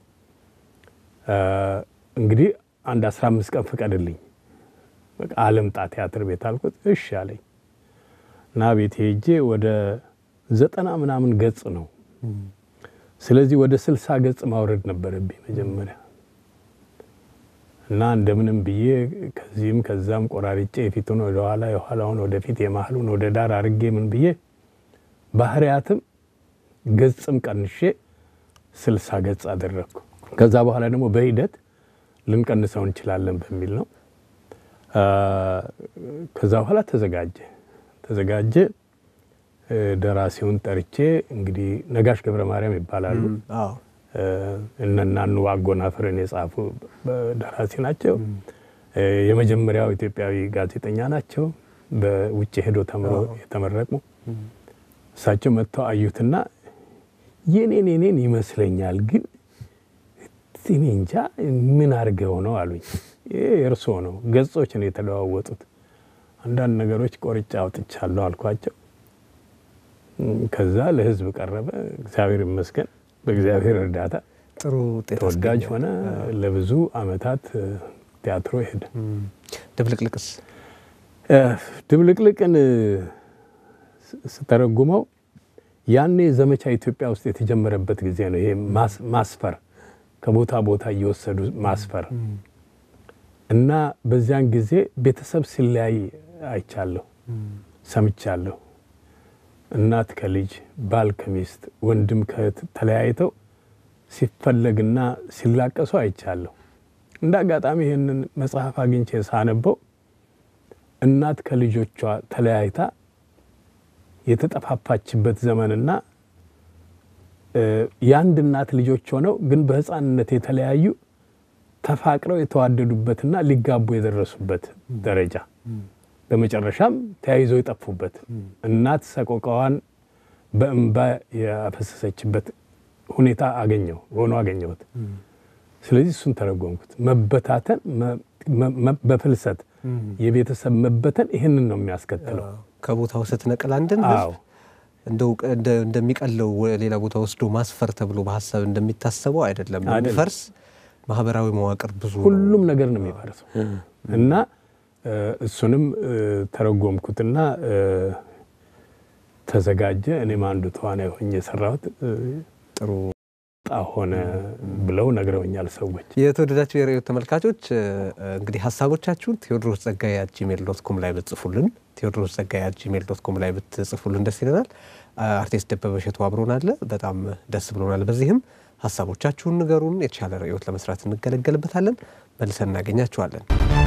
እንግዲህ አንድ አስራ አምስት ቀን ፍቀድልኝ አለምጣ ቲያትር ቤት አልኩት። እሺ አለኝ እና ቤት ሄጄ ወደ ዘጠና ምናምን ገጽ ነው። ስለዚህ ወደ ስልሳ ገጽ ማውረድ ነበረብኝ መጀመሪያ እና እንደምንም ብዬ ከዚህም ከዛም ቆራርጬ የፊቱን ወደ ኋላ የኋላውን ወደፊት የመሀሉን ወደ ዳር አድርጌ ምን ብዬ ባህሪያትም ገጽም ቀንሼ ስልሳ ገጽ አደረግኩ። ከዛ በኋላ ደግሞ በሂደት ልንቀንሰው እንችላለን በሚል ነው። ከዛ በኋላ ተዘጋጀ ተዘጋጀ። ደራሲውን ጠርቼ እንግዲህ ነጋሽ ገብረ ማርያም ይባላሉ። እነናኑ አጎናፍርን የጻፉ ደራሲ ናቸው። የመጀመሪያው ኢትዮጵያዊ ጋዜጠኛ ናቸው። በውጭ ሄዶ ተምሮ የተመረቁ እሳቸው መጥተው አዩትና የኔን የኔን ይመስለኛል ግን እኔ እንጃ ምን አድርገው ነው አሉኝ። ይህ የእርስዎ ነው፣ ገጾች ነው የተለዋወጡት። አንዳንድ ነገሮች ቆርጬ አውጥቻለሁ አልኳቸው። ከዛ ለህዝብ ቀረበ። እግዚአብሔር ይመስገን በእግዚአብሔር እርዳታ ጥሩ ውጤት ተወዳጅ አስገኘ። ሆነ። ለብዙ አመታት ቲያትሮ ሄደ። ድብልቅልቅስ ድብልቅልቅን ስተረጉመው ያኔ ዘመቻ ኢትዮጵያ ውስጥ የተጀመረበት ጊዜ ነው። ይሄ ማስፈር ከቦታ ቦታ እየወሰዱ ማስፈር እና በዚያን ጊዜ ቤተሰብ ሲለያይ አይቻለሁ፣ ሰምቻለሁ። እናት ከልጅ ባል ከሚስት ወንድም ከእህት ተለያይተው ሲፈለግና ሲላቀሱ አይቻለሁ። እንደ አጋጣሚ ይህንን መጽሐፍ አግኝቼ ሳነበው እናት ከልጆቿ ተለያይታ የተጠፋፋችበት ዘመንና የአንድ እናት ልጆች ሆነው ግን በሕፃንነት የተለያዩ ተፋቅረው የተዋደዱበትና ሊጋቡ የደረሱበት ደረጃ በመጨረሻም ተያይዘው የጠፉበት እናት ሰቆቃዋን በእንባ ያፈሰሰችበት ሁኔታ አገኘው ሆኖ አገኘሁት። ስለዚህ እሱን ተረጎምኩት። መበታተን በፍልሰት የቤተሰብ መበተን ይህንን ነው የሚያስከትለው። ከቦታው ስትነቅል አንድን አዎ ህዝብ እንደው እንደሚቀለው ሌላ ቦታ ወስዶ ማስፈር ተብሎ በሀሳብ እንደሚታሰበው አይደለም። አይደለም። የሚፈርስ ማህበራዊ መዋቅር ብዙ ነው። ሁሉም ነገር ነው የሚፈርሰው እና እ፣ እሱንም እ፣ ተረጎምኩትና እ፣ ተዘጋጀ። እኔም አንዱ ተዋናይ ሆኜ የሰራሁት እ፣ ጥሩ ጣ ሆነ ብለው ነግረውኛል ሰዎች። የተወደዳችሁ የርዕዮት ተመልካቾች እ፣ እንግዲህ ሀሳቦቻችሁን ቴዎድሮስ ጸጋዬ አት ጂሜል ዶት ኮም ላይ ብትጽፉልን ቴዎድሮስ ጸጋዬ አት ጂሜል ዶት ኮም ላይ ብትጽፉልን ደስ ይለናል። አ- አርቲስት ደበበ እሸቱ አብሮን አለ። በጣም ደስ ብሎናል። በዚህም ሀሳቦቻችሁን ንገሩን። የተሻለ ርዕዮት ለመስራት እንገለገልበታለን። መልሰን እናገኛችኋለን።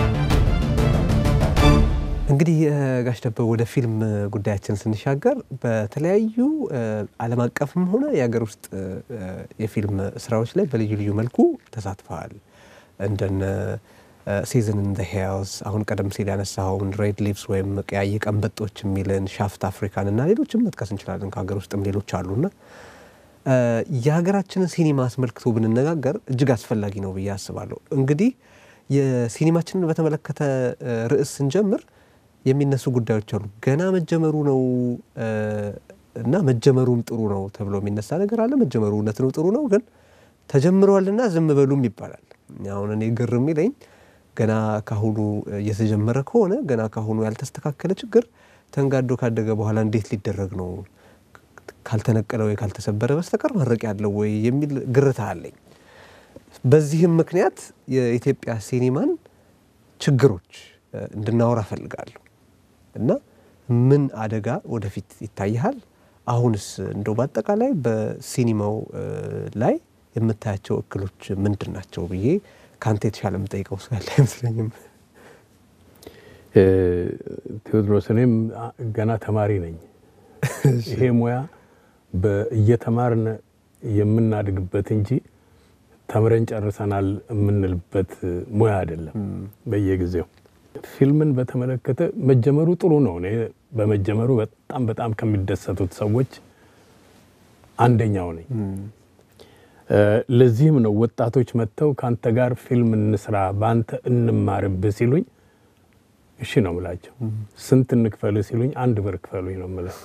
እንግዲህ እ፣ ጋሽ ደበበ ወደ ፊልም ጉዳያችን ስንሻገር በተለያዩ እ፣ ዓለም አቀፍም ሆነ የሀገር ውስጥ እ፣ እ፣ የፊልም ስራዎች ላይ በልዩ ልዩ መልኩ ተሳትፈዋል። እንደነ ሲዝን ኢን ዘ ሄልስ አሁን ቀደም ሲል ያነሳኸውን ሬድ ሊቭስ ወይም ቀያይ ቀንበጦች የሚልን ሻፍት አፍሪካን እና ሌሎችም መጥቀስ እንችላለን። ከሀገር ውስጥም ሌሎች አሉና እ፣ የሀገራችንን ሲኒማ አስመልክቶ ብንነጋገር እጅግ አስፈላጊ ነው ብዬ አስባለሁ። እንግዲህ የሲኒማችንን በተመለከተ እ፣ ርዕስ ስንጀምር የሚነሱ ጉዳዮች አሉ። ገና መጀመሩ ነው እ፣ እና መጀመሩም ጥሩ ነው ተብሎ የሚነሳ ነገር አለ። መጀመሩ እውነት ነው ጥሩ ነው፣ ግን ተጀምሯልና ዝም በሉም ይባላል። አሁን እኔ ግር የሚለኝ ገና ካሁኑ እየተጀመረ ከሆነ ገና ካሁኑ ያልተስተካከለ ችግር ተንጋዶ ካደገ በኋላ እንዴት ሊደረግ ነው ካልተነቀለ ወይ ካልተሰበረ በስተቀር ማድረቅ ያለው ወይ የሚል ግርታ አለኝ። በዚህም ምክንያት የኢትዮጵያ ሲኒማን ችግሮች እ፣ እንድናወራ እፈልጋለሁ እና ምን አደጋ ወደፊት ይታይሃል? አሁንስ እንደው በአጠቃላይ በሲኒማው እ፣ ላይ የምታያቸው እክሎች ምንድን ናቸው ብዬ ከአንተ የተሻለ የምጠይቀው ሰው ያለ አይመስለኝም። እ፣ ቴዎድሮስ እኔም አ- ገና ተማሪ ነኝ። ይሄ ሙያ በ- እየተማርን የምናድግበት እንጂ ተምረን ጨርሰናል የምንልበት ሙያ አይደለም። በየጊዜው ፊልምን በተመለከተ መጀመሩ ጥሩ ነው። እኔ በመጀመሩ በጣም በጣም ከሚደሰቱት ሰዎች አንደኛው ነኝ። እ፣ ለዚህም ነው ወጣቶች መጥተው ከአንተ ጋር ፊልም እንስራ፣ በአንተ እንማርብህ ሲሉኝ እሺ ነው ምላቸው። ስንት እንክፈልህ ሲሉኝ አንድ ብር ክፈሉኝ ነው ምለው።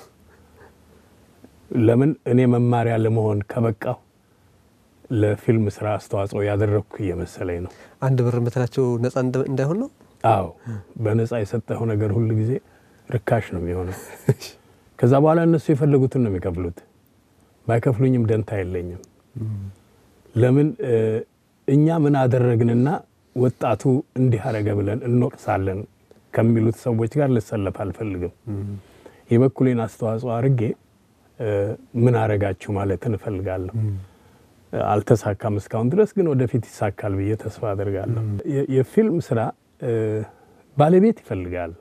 ለምን እኔ መማሪያ ለመሆን ከበቃሁ ለፊልም ስራ አስተዋጽኦ ያደረግኩ እየመሰለኝ ነው። አንድ ብር የምትላቸው ነፃ እንደ- እንዳይሆን ነው። አዎ በነፃ የሰጠኸው ነገር ሁል ጊዜ ርካሽ ነው የሚሆነው። ከዛ በኋላ እነሱ የፈለጉትን ነው የሚከፍሉት። ባይከፍሉኝም ደንታ የለኝም። ለምን እ፣ እኛ ምን አደረግንና ወጣቱ እንዲህ አረገ ብለን እንወቅሳለን ከሚሉት ሰዎች ጋር ልሰለፍ አልፈልግም። የበኩሌን አስተዋጽኦ አድርጌ እ፣ ምን አረጋችሁ ማለትን እፈልጋለሁ። አልተሳካም እስካሁን ድረስ ግን ወደፊት ይሳካል ብዬ ተስፋ አደርጋለሁ። የ- የፊልም ስራ እ፣ ባለቤት ይፈልጋል።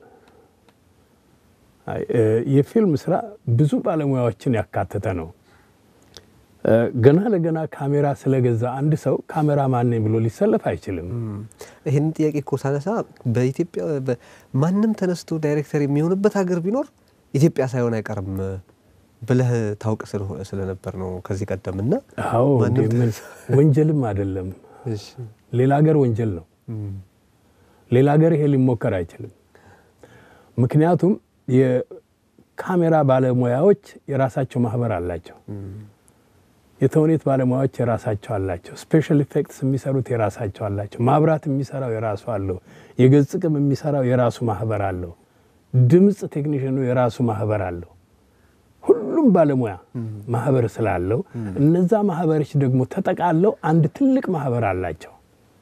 አይ፣ እ፣ የፊልም ስራ ብዙ ባለሙያዎችን ያካተተ ነው። እ፣ ገና ለገና ካሜራ ስለገዛ አንድ ሰው ካሜራ ማን ነኝ ብሎ ሊሰለፍ አይችልም። ይህን ጥያቄ እኮ ሳነሳ በኢትዮጵያ በ- ማንም ተነስቶ ዳይሬክተር የሚሆንበት ሀገር ቢኖር ኢትዮጵያ ሳይሆን አይቀርም ብለህ ታውቅ ስለሆ- ስለነበር ነው ከዚህ ቀደም እና አዎ ማንም እንዴ፣ ምን ወንጀልም አይደለም። ሌላ ሀገር ወንጀል ነው። ሌላ ሀገር ይሄ ሊሞከር አይችልም። ምክንያቱም የካሜራ ባለሙያዎች የራሳቸው ማህበር አላቸው። የተውኔት ባለሙያዎች የራሳቸው አላቸው። ስፔሻል ኢፌክትስ የሚሰሩት የራሳቸው አላቸው። ማብራት የሚሰራው የራሱ አለው። የገጽ ቅም የሚሰራው የራሱ ማህበር አለው። ድምፅ ቴክኒሽኑ የራሱ ማህበር አለው። ሁሉም ባለሙያ ማህበር ስላለው እነዛ ማህበሮች ደግሞ ተጠቃለው አንድ ትልቅ ማህበር አላቸው።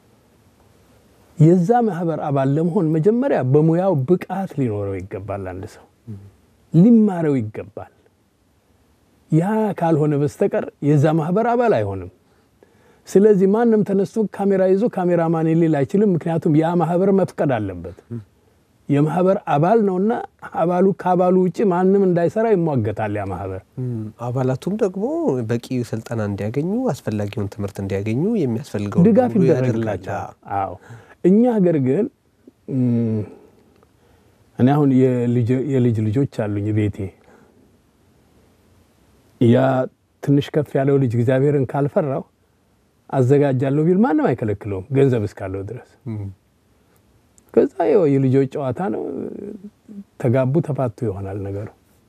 የዛ ማህበር አባል ለመሆን መጀመሪያ በሙያው ብቃት ሊኖረው ይገባል። አንድ ሰው ሊማረው ይገባል። ያ ካልሆነ በስተቀር የዛ ማህበር አባል አይሆንም። ስለዚህ ማንም ተነስቶ ካሜራ ይዞ ካሜራማን ሊል አይችልም። ምክንያቱም ያ ማህበር መፍቀድ አለበት። የማህበር አባል ነውና አባሉ ከአባሉ ውጭ ማንም እንዳይሰራ ይሟገታል ያ ማህበር። አባላቱም ደግሞ በቂ ስልጠና እንዲያገኙ አስፈላጊውን ትምህርት እንዲያገኙ የሚያስፈልገው ድጋፍ ሁሉ ይደረግላቸዋል። አዎ እኛ ሀገር ግን እም፣ እኔ አሁን የልጅ የልጅ ልጆች አሉኝ ቤቴ ያ ትንሽ ከፍ ያለው ልጅ እግዚአብሔርን ካልፈራው አዘጋጃለሁ ቢል ማንም አይከለክለውም፣ ገንዘብ እስካለው ድረስ። ከዛ ያው የልጆች ጨዋታ ነው። ተጋቡ፣ ተፋቱ ይሆናል ነገሩ።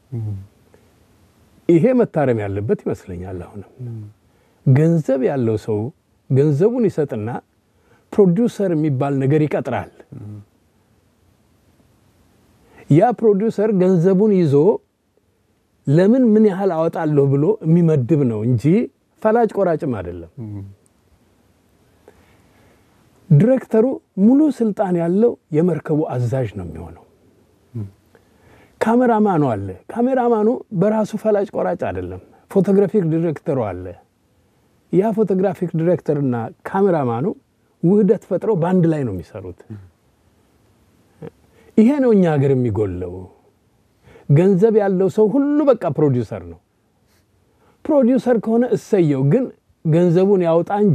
ይሄ መታረም ያለበት ይመስለኛል። አሁንም ገንዘብ ያለው ሰው ገንዘቡን ይሰጥና ፕሮዲውሰር የሚባል ነገር ይቀጥራል። ያ ፕሮዲውሰር ገንዘቡን ይዞ ለምን ምን ያህል አወጣለሁ ብሎ የሚመድብ ነው እንጂ ፈላጭ ቆራጭም አይደለም። ዲሬክተሩ ሙሉ ስልጣን ያለው የመርከቡ አዛዥ ነው የሚሆነው። ካሜራማኑ አለ። ካሜራማኑ በራሱ ፈላጭ ቆራጭ አይደለም። ፎቶግራፊክ ዲሬክተሩ አለ። ያ ፎቶግራፊክ ዲሬክተርና ካሜራማኑ ውህደት ፈጥረው በአንድ ላይ ነው የሚሰሩት። ይሄ ነው እኛ ሀገር የሚጎለው። ገንዘብ ያለው ሰው ሁሉ በቃ ፕሮዲውሰር ነው። ፕሮዲውሰር ከሆነ እሰየው፣ ግን ገንዘቡን ያውጣ እንጂ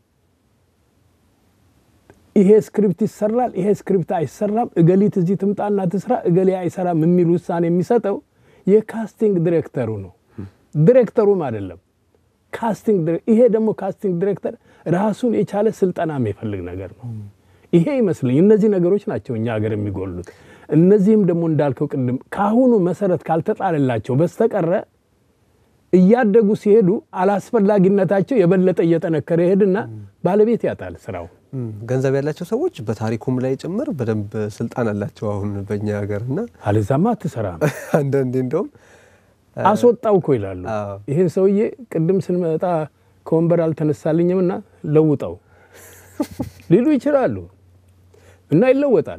ይሄ ስክሪፕት ይሰራል፣ ይሄ ስክሪፕት አይሰራም፣ እገሊት እዚህ ትምጣና ትስራ፣ እገሌ አይሰራም የሚል ውሳኔ የሚሰጠው የካስቲንግ ዲሬክተሩ ነው፣ ዲሬክተሩም አይደለም። ካስቲንግ ይሄ ደግሞ ካስቲንግ ዲሬክተር ራሱን የቻለ ስልጠና የሚፈልግ ነገር ነው። ይሄ ይመስለኝ እነዚህ ነገሮች ናቸው እኛ ሀገር የሚጎሉት። እነዚህም ደግሞ እንዳልከው ቅድም ከአሁኑ መሰረት ካልተጣለላቸው በስተቀረ እያደጉ ሲሄዱ አላስፈላጊነታቸው የበለጠ እየጠነከረ ይሄድና ባለቤት ያጣል ስራው። ገንዘብ ያላቸው ሰዎች በታሪኩም ላይ ጭምር በደንብ ስልጣን አላቸው አሁን በእኛ ሀገር እና አለዛማ አትሰራም። አንዳንዴ እንደውም አስወጣው እኮ ይላሉ። አዎ። ይህን ሰውዬ ቅድም ስንመጣ ከወንበር አልተነሳልኝም እና ለውጠው ሊሉ ይችላሉ እና ይለወጣል።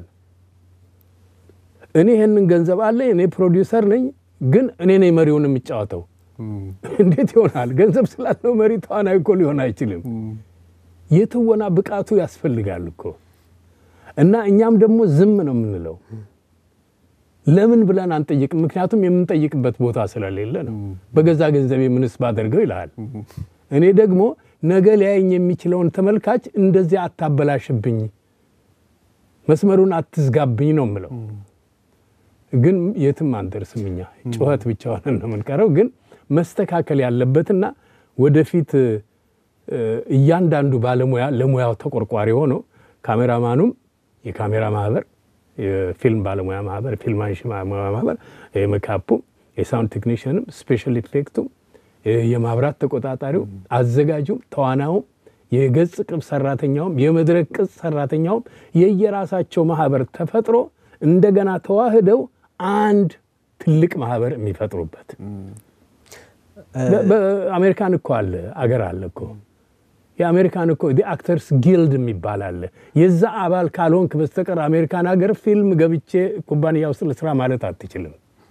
እኔ ይህንን ገንዘብ አለኝ፣ እኔ ፕሮዲውሰር ነኝ፣ ግን እኔ ነኝ መሪውን የሚጫወተው። እንዴት ይሆናል? ገንዘብ ስላለው መሪ ተዋናይ እኮ ሊሆን አይችልም። የትወና ብቃቱ ያስፈልጋል እኮ እና እኛም ደግሞ ዝም ነው የምንለው። ለምን ብለን አንጠይቅም? ምክንያቱም የምንጠይቅበት ቦታ ስለሌለ ነው። በገዛ ገንዘቤ ምንስ ባደርገው ይልሃል። እኔ ደግሞ ነገ ሊያየኝ የሚችለውን ተመልካች እንደዚያ አታበላሽብኝ፣ መስመሩን አትዝጋብኝ ነው የምለው። ግን የትም አንደርስም እኛ ጩኸት ብቻ ሆነን ነው የምንቀረው። ግን መስተካከል ያለበትና ወደፊት እ፣ እያንዳንዱ ባለሙያ ለሙያው ተቆርቋሪ ሆኖ ካሜራማኑም የካሜራ ማህበር፣ የፊልም ባለሙያ ማህበር፣ ፊልም አንሺ ባለሙያ ማህበር፣ የሜካፑም፣ የሳውንድ ቴክኒሽንም፣ ስፔሻል ኢፌክቱም፣ የማብራት ተቆጣጣሪው፣ አዘጋጁም፣ ተዋናውም፣ የገጽ ቅብ ሰራተኛውም፣ የመድረክ ቅጽ ሰራተኛውም የየራሳቸው ማህበር ተፈጥሮ እንደገና ተዋህደው አንድ ትልቅ ማህበር የሚፈጥሩበት በ- በአሜሪካን እኮ አለ አገር አለ እኮ የአሜሪካን እኮ ዲ አክተርስ ጊልድ የሚባል አለ። የዛ አባል ካልሆንክ በስተቀር አሜሪካን ሀገር ፊልም ገብቼ ኩባንያ ውስጥ ልስራ ማለት አትችልም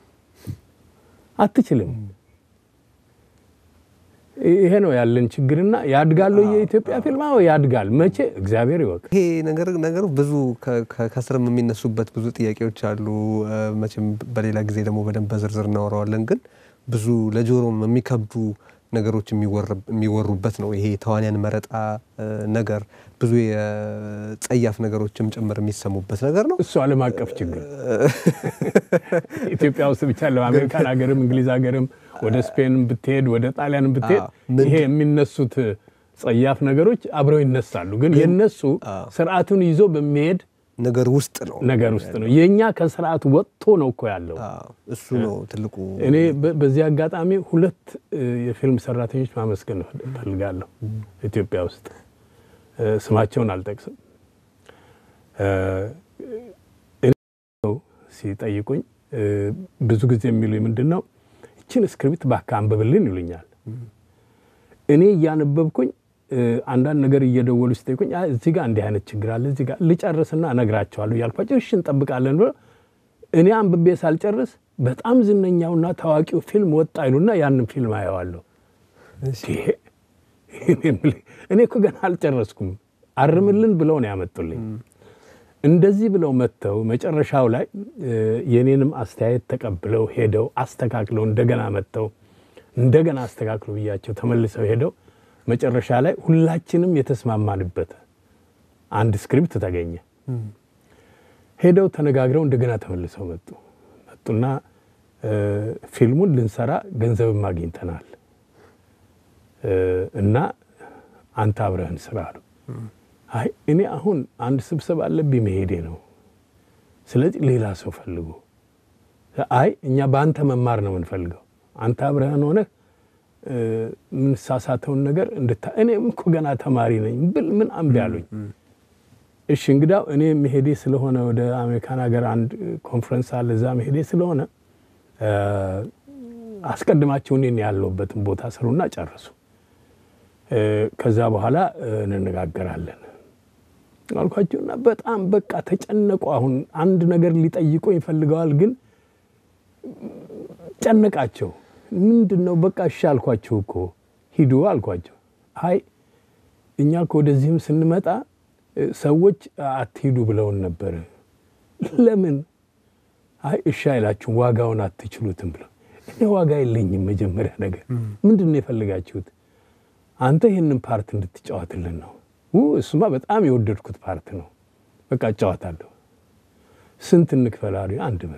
አትችልም። ይሄ ነው ያለን ችግርና ያድጋሉ። የኢትዮጵያ ፊልም አዎ ያድጋል። መቼ እግዚአብሔር ይወቅ። ይሄ ነገር ነገሩ ብዙ ከ- ከ- ከስርም የሚነሱበት ብዙ ጥያቄዎች አሉ። እ፣ መቼም በሌላ ጊዜ ደግሞ በደንብ በዝርዝር እናወራዋለን። ግን ብዙ ለጆሮም የሚከብዱ ነገሮች የሚወር- የሚወሩበት ነው። ይሄ ተዋንያን መረጣ እ፣ ነገር ብዙ የጸያፍ ነገሮችም ጭምር የሚሰሙበት ነገር ነው። እሱ ዓለም አቀፍ ችግር ኢትዮጵያ ውስጥ ብቻ ለ አሜሪካን ሀገርም እንግሊዝ ሀገርም ወደ ስፔን ብትሄድ ወደ ጣሊያን ብትሄድ አዎ፣ ምንድን- ይሄ የሚነሱት ጸያፍ ነገሮች አብረው ይነሳሉ። ግን የነሱ አዎ። ስርዓቱን ይዞ በሚሄድ ነገር ውስጥ ነው ነገር ውስጥ ነው። የእኛ ከስርዓት ወጥቶ ነው እኮ ያለው። አዎ፣ እሱ ነው ትልቁ እኔ በ- በዚህ አጋጣሚ ሁለት እ፣ የፊልም ሰራተኞች ማመስገን እፈልጋለሁ ኢትዮጵያ ውስጥ እ፣ ስማቸውን አልጠቅስም። እ፣ እኔ ሰው ሲጠይቁኝ እ፣ ብዙ ጊዜ የሚሉኝ ምንድን ነው ይችን ስክሪፕት እባክህ አንብብልን ይሉኛል። እኔ እያነበብኩኝ እ፣ አንዳንድ ነገር እየደወሉ ሲጠይቁኝ አይ፣ እዚህ ጋር እንዲህ አይነት ችግር አለ እዚህ ጋር ልጨርስና እነግራቸዋለሁ እያልኳቸው እሺ እንጠብቃለን ብሎ እኔ አንብቤ ሳልጨርስ በጣም ዝነኛውና ታዋቂው ፊልም ወጣ ይሉና ያንን ፊልም አየዋለሁ። ይሄ እኔ የምልህ፣ እኔ እኮ ገና አልጨረስኩም አርምልን ብለው ነው ያመጡልኝ። እንደዚህ ብለው መጥተው መጨረሻው ላይ እ፣ የኔንም አስተያየት ተቀብለው ሄደው አስተካክለው እንደገና መጥተው እንደገና አስተካክሉ ብያቸው ተመልሰው ሄደው መጨረሻ ላይ ሁላችንም የተስማማንበት አንድ ስክሪፕት ተገኘ። ሄደው ተነጋግረው እንደገና ተመልሰው መጡ መጡና እ፣ ፊልሙን ልንሰራ ገንዘብም አግኝተናል እና አንተ አብረህን ስራ አሉ። አይ እኔ አሁን አንድ ስብሰባ አለብኝ መሄዴ ነው። ስለዚህ ሌላ ሰው ፈልጉ። አይ እኛ በአንተ መማር ነው የምንፈልገው። አንተ አብረህን ሆነህ የምንሳሳተውን ነገር እንድታ እኔም እኮ ገና ተማሪ ነኝ ብል ምን አምቢ አሉኝ። እሺ እንግዳው እኔ መሄዴ ስለሆነ ወደ አሜሪካን ሀገር አንድ ኮንፈረንስ አለ፣ እዛ መሄዴ ስለሆነ አስቀድማቸው እኔን ያለሁበትን ቦታ ስሩና ጨርሱ፣ ከዛ በኋላ እንነጋገራለን አልኳቸውና በጣም በቃ ተጨነቁ። አሁን አንድ ነገር ሊጠይቁ ይፈልገዋል፣ ግን ጨነቃቸው። ምንድን ነው በቃ እሺ አልኳቸው እኮ ሂዱ አልኳቸው። አይ እኛ እኮ ወደዚህም ስንመጣ ሰዎች አትሂዱ ብለውን ነበር። ለምን? አይ እሺ አይላችሁም ዋጋውን አትችሉትም ብለው። እኔ ዋጋ የለኝም። መጀመሪያ ነገር ምንድን ነው የፈልጋችሁት? አንተ ይህንን ፓርት እንድትጫወትልን ነው። እሱማ በጣም የወደድኩት ፓርት ነው። በቃ እጫወታለሁ። ስንት እንክፈል አሉኝ። አንድ ብር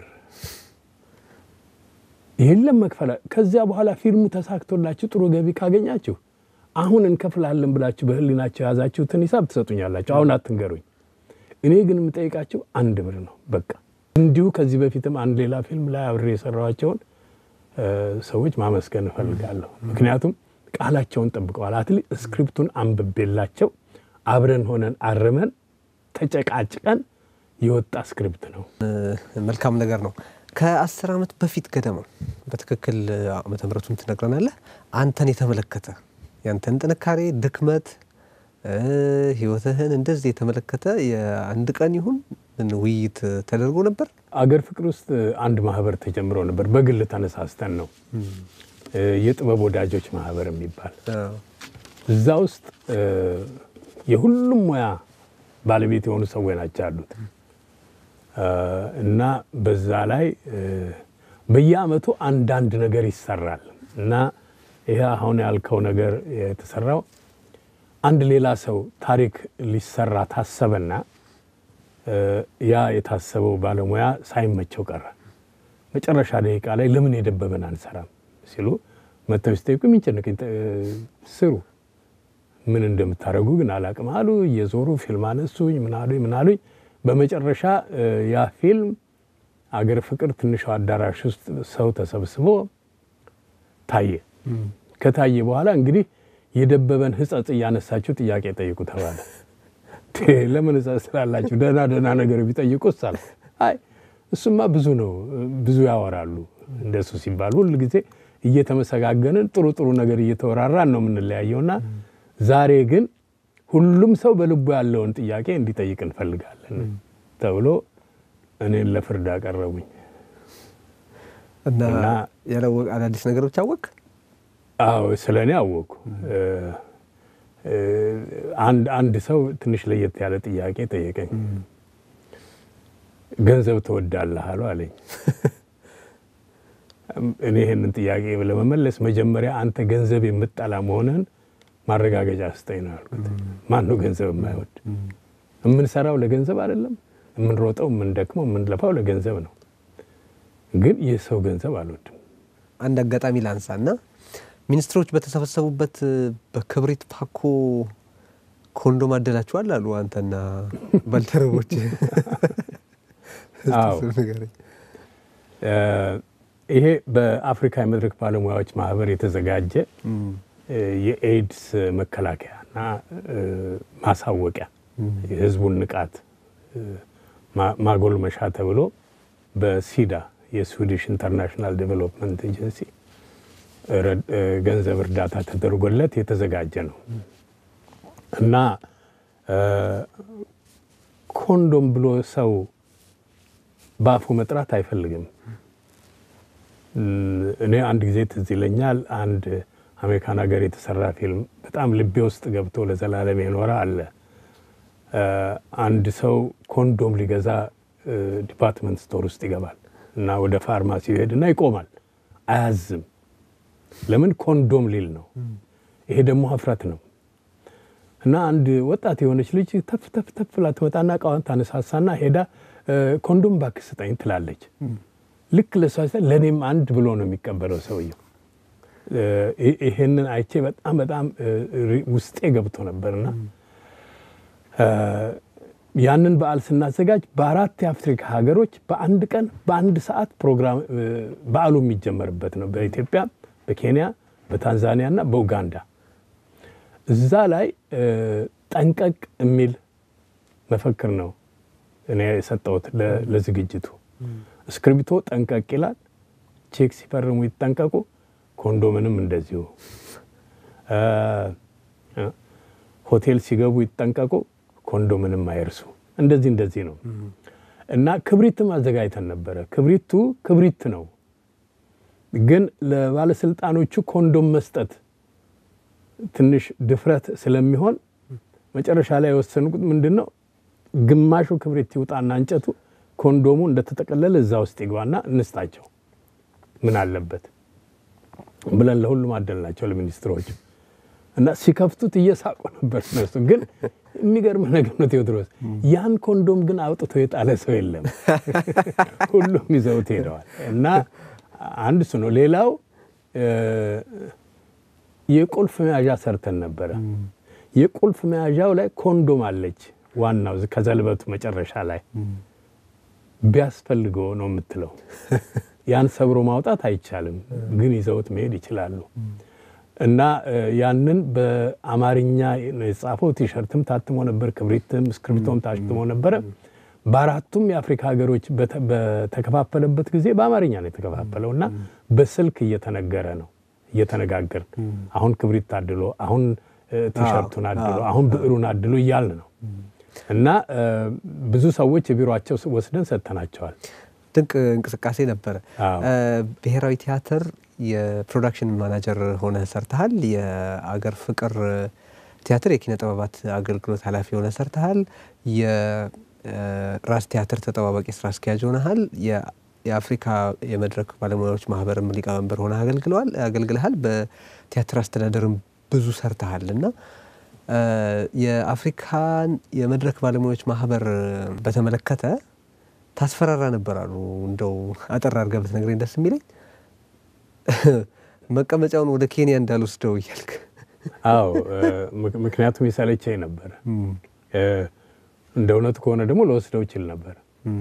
የለም መክፈል። ከዚያ በኋላ ፊልሙ ተሳክቶላችሁ ጥሩ ገቢ ካገኛችሁ አሁን እንከፍላለን ብላችሁ በህሊናቸው የያዛችሁትን ሂሳብ ትሰጡኛላችሁ። አሁን አትንገሩኝ። እኔ ግን የምጠይቃችሁ አንድ ብር ነው በቃ። እንዲሁ ከዚህ በፊትም አንድ ሌላ ፊልም ላይ አብሬ የሰራኋቸውን ሰዎች ማመስገን እፈልጋለሁ። ምክንያቱም ቃላቸውን ጠብቀዋል። አትሊ ስክሪፕቱን አንብቤላቸው አብረን ሆነን አርመን ተጨቃጭቀን የወጣ ስክሪፕት ነው። መልካም ነገር ነው። ከአስር ዓመት በፊት ገደማ በትክክል ዓመተ ምሕረቱን ትነግረናለህ። አንተን የተመለከተ ያንተን ጥንካሬ፣ ድክመት፣ ህይወትህን እንደዚህ የተመለከተ የአንድ ቀን ይሁን ውይይት ተደርጎ ነበር። አገር ፍቅር ውስጥ አንድ ማህበር ተጀምሮ ነበር። በግል ተነሳስተን ነው የጥበብ ወዳጆች ማህበር የሚባል እዛ ውስጥ የሁሉም ሙያ ባለቤት የሆኑ ሰዎች ናቸው ያሉት እና በዛ ላይ በየአመቱ አንዳንድ ነገር ይሰራል እና ይሄ አሁን ያልከው ነገር የተሰራው አንድ ሌላ ሰው ታሪክ ሊሰራ ታሰበና ያ የታሰበው ባለሙያ ሳይመቸው ቀረ። መጨረሻ ደቂቃ ላይ ለምን የደበበን አንሰራም ሲሉ መተው ሲጠይቁ የሚጨንቀኝ ስሩ ምን እንደምታደርጉ ግን አላቅም አሉ። እየዞሩ ፊልም አነሱኝ፣ ምን አሉኝ ምን አሉኝ። በመጨረሻ ያ ፊልም አገር ፍቅር ትንሿ አዳራሽ ውስጥ ሰው ተሰብስቦ ታየ። ከታየ በኋላ እንግዲህ የደበበን ሕጸጽ እያነሳችሁ ጥያቄ ጠይቁ ተባለ። ለምን ሕጸጽ ስላላችሁ ደህና ደህና ነገር ቢጠይቁ ሳል አይ እሱማ ብዙ ነው ብዙ ያወራሉ። እንደሱ ሲባል ሁል ጊዜ እየተመሰጋገንን ጥሩ ጥሩ ነገር እየተወራራን ነው የምንለያየውና ዛሬ ግን ሁሉም ሰው በልቡ ያለውን ጥያቄ እንዲጠይቅ እንፈልጋለን ተብሎ እኔን ለፍርድ አቀረቡኝ እና ያላወቅ አዳዲስ ነገሮች አወቅ? አዎ ስለ እኔ አወቅኩ። አንድ ሰው ትንሽ ለየት ያለ ጥያቄ ጠየቀኝ። ገንዘብ ትወዳለህ አሉ አለኝ። እኔ ይህንን ጥያቄ ለመመለስ መጀመሪያ አንተ ገንዘብ የምጠላ መሆንህን ማረጋገጫ ስጠኝ ነው ያልኩት። ማን ነው ገንዘብ የማይወድ? የምንሰራው ለገንዘብ አይደለም። የምንሮጠው፣ የምንደክመው፣ የምንለፋው ለገንዘብ ነው። ግን ይህ ሰው ገንዘብ አልወድም። አንድ አጋጣሚ ላንሳ እና ሚኒስትሮች በተሰበሰቡበት በክብሪት ፓኮ ኮንዶም አደላችኋል አሉ አንተና ባልደረቦች። ይሄ በአፍሪካ የመድረክ ባለሙያዎች ማህበር የተዘጋጀ የኤድስ መከላከያና ማሳወቂያ የህዝቡን ንቃት ማጎልመሻ ተብሎ በሲዳ የስዊዲሽ ኢንተርናሽናል ዴቨሎፕመንት ኤጀንሲ ገንዘብ እርዳታ ተደርጎለት የተዘጋጀ ነው እና ኮንዶም ብሎ ሰው በአፉ መጥራት አይፈልግም። እኔ አንድ ጊዜ ትዝ ይለኛል አንድ አሜሪካን ሀገር የተሰራ ፊልም በጣም ልቤ ውስጥ ገብቶ ለዘላለም የኖረ አለ። አንድ ሰው ኮንዶም ሊገዛ ዲፓርትመንት ስቶር ውስጥ ይገባል እና ወደ ፋርማሲ ይሄድና ይቆማል። አያዝም። ለምን? ኮንዶም ሊል ነው። ይሄ ደግሞ ሀፍረት ነው። እና አንድ ወጣት የሆነች ልጅ ተፍ ተፍ ተፍ ብላ ትመጣና እቃዋን ታነሳሳና ሄዳ ኮንዶም እባክህ ስጠኝ ትላለች። ልክ ለሷ ለእኔም አንድ ብሎ ነው የሚቀበለው ሰውየው። ይሄንን አይቼ በጣም በጣም ውስጤ ገብቶ ነበርና ያንን በዓል ስናዘጋጅ በአራት የአፍሪካ ሀገሮች በአንድ ቀን በአንድ ሰዓት ፕሮግራም በዓሉ የሚጀመርበት ነው። በኢትዮጵያ፣ በኬንያ፣ በታንዛኒያ እና በኡጋንዳ። እዛ ላይ ጠንቀቅ የሚል መፈክር ነው እኔ የሰጠሁት ለዝግጅቱ። እስክሪብቶ ጠንቀቅ ይላል። ቼክ ሲፈርሙ ይጠንቀቁ፣ ኮንዶምንም እንደዚሁ። ሆቴል ሲገቡ ይጠንቀቁ፣ ኮንዶምንም አይርሱ። እንደዚህ እንደዚህ ነው እና ክብሪትም አዘጋጅተን ነበረ። ክብሪቱ ክብሪት ነው፣ ግን ለባለስልጣኖቹ ኮንዶም መስጠት ትንሽ ድፍረት ስለሚሆን መጨረሻ ላይ የወሰንኩት ምንድን ነው ግማሹ ክብሪት ይውጣና እንጨቱ ኮንዶሙ እንደተጠቀለለ እዛ ውስጥ ይግባና እንስጣቸው ምን አለበት ብለን ለሁሉም አደልናቸው ለሚኒስትሮች እና ሲከፍቱት እየሳቁ ነበር እነሱ። ግን የሚገርም ነገር ነው ቴዎድሮስ፣ ያን ኮንዶም ግን አውጥቶ የጣለ ሰው የለም። ሁሉም ይዘውት ሄደዋል። እና አንድ እሱ ነው። ሌላው የቁልፍ መያዣ ሰርተን ነበረ። የቁልፍ መያዣው ላይ ኮንዶም አለች። ዋናው ከዘልበቱ መጨረሻ ላይ ቢያስፈልገው ነው የምትለው። ያን ሰብሮ ማውጣት አይቻልም፣ ግን ይዘውት መሄድ ይችላሉ። እና ያንን በአማርኛ ነው የጻፈው። ቲሸርትም ታትሞ ነበር፣ ክብሪትም እስክሪብቶም ታትሞ ነበረ። በአራቱም የአፍሪካ ሀገሮች በተከፋፈለበት ጊዜ በአማርኛ ነው የተከፋፈለው እና በስልክ እየተነገረ ነው እየተነጋገርን አሁን ክብሪት አድሎ፣ አሁን ቲሸርቱን አድሎ፣ አሁን ብዕሩን አድሎ እያልን ነው እና ብዙ ሰዎች የቢሮቸው ወስደን ሰጥተናቸዋል። ድንቅ እንቅስቃሴ ነበረ። ብሔራዊ ቲያትር የፕሮዳክሽን ማናጀር ሆነ ሰርተሃል። የአገር ፍቅር ቲያትር የኪነ ጥበባት አገልግሎት ኃላፊ ሆነ ሰርተሃል። የራስ ቲያትር ተጠባባቂ ስራ አስኪያጅ ሆነሃል። የአፍሪካ የመድረክ ባለሙያዎች ማህበርም ሊቀመንበር ሆነ አገልግለዋል አገልግልሃል። በቲያትር አስተዳደርም ብዙ ሰርተሃል እና የአፍሪካን የመድረክ ባለሙያዎች ማህበር በተመለከተ ታስፈራራ ነበር አሉ። እንደው አጠር አድርገህ ብትነግረኝ ደስ የሚለኝ መቀመጫውን ወደ ኬንያ እንዳልወስደው እያልክ። አዎ፣ ምክንያቱም የሰለቸኝ ነበረ። እንደ እውነቱ ከሆነ ደግሞ ለወስደው ይችል ነበር።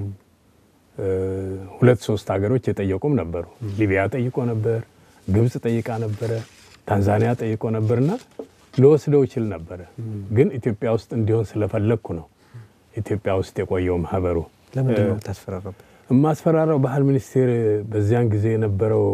ሁለት ሶስት ሀገሮች የጠየቁም ነበሩ። ሊቢያ ጠይቆ ነበር፣ ግብፅ ጠይቃ ነበረ፣ ታንዛኒያ ጠይቆ ነበርና ለወስደው ይችል ነበረ። ግን ኢትዮጵያ ውስጥ እንዲሆን ስለፈለግኩ ነው ኢትዮጵያ ውስጥ የቆየው ማህበሩ። ለምንድን ነው ታስፈራራበት? የማስፈራራው ባህል ሚኒስቴር በዚያን ጊዜ የነበረው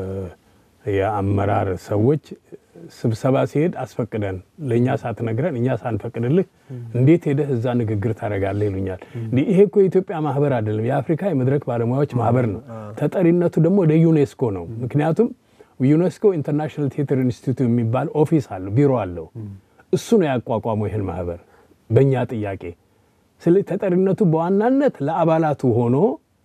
የአመራር ሰዎች ስብሰባ ሲሄድ አስፈቅደን ለእኛ ሳትነግረን እኛ ሳንፈቅድልህ እንዴት ሄደህ እዛ ንግግር ታደርጋለህ ይሉኛል። ይሄ እኮ የኢትዮጵያ ማህበር አይደለም፣ የአፍሪካ የመድረክ ባለሙያዎች ማህበር ነው። ተጠሪነቱ ደግሞ ለዩኔስኮ ነው። ምክንያቱም ዩኔስኮ ኢንተርናሽናል ቲያትር ኢንስቲትዩት የሚባል ኦፊስ አለው፣ ቢሮ አለው። እሱ ነው ያቋቋመው ይህን ማህበር በእኛ ጥያቄ። ስለዚህ ተጠሪነቱ በዋናነት ለአባላቱ ሆኖ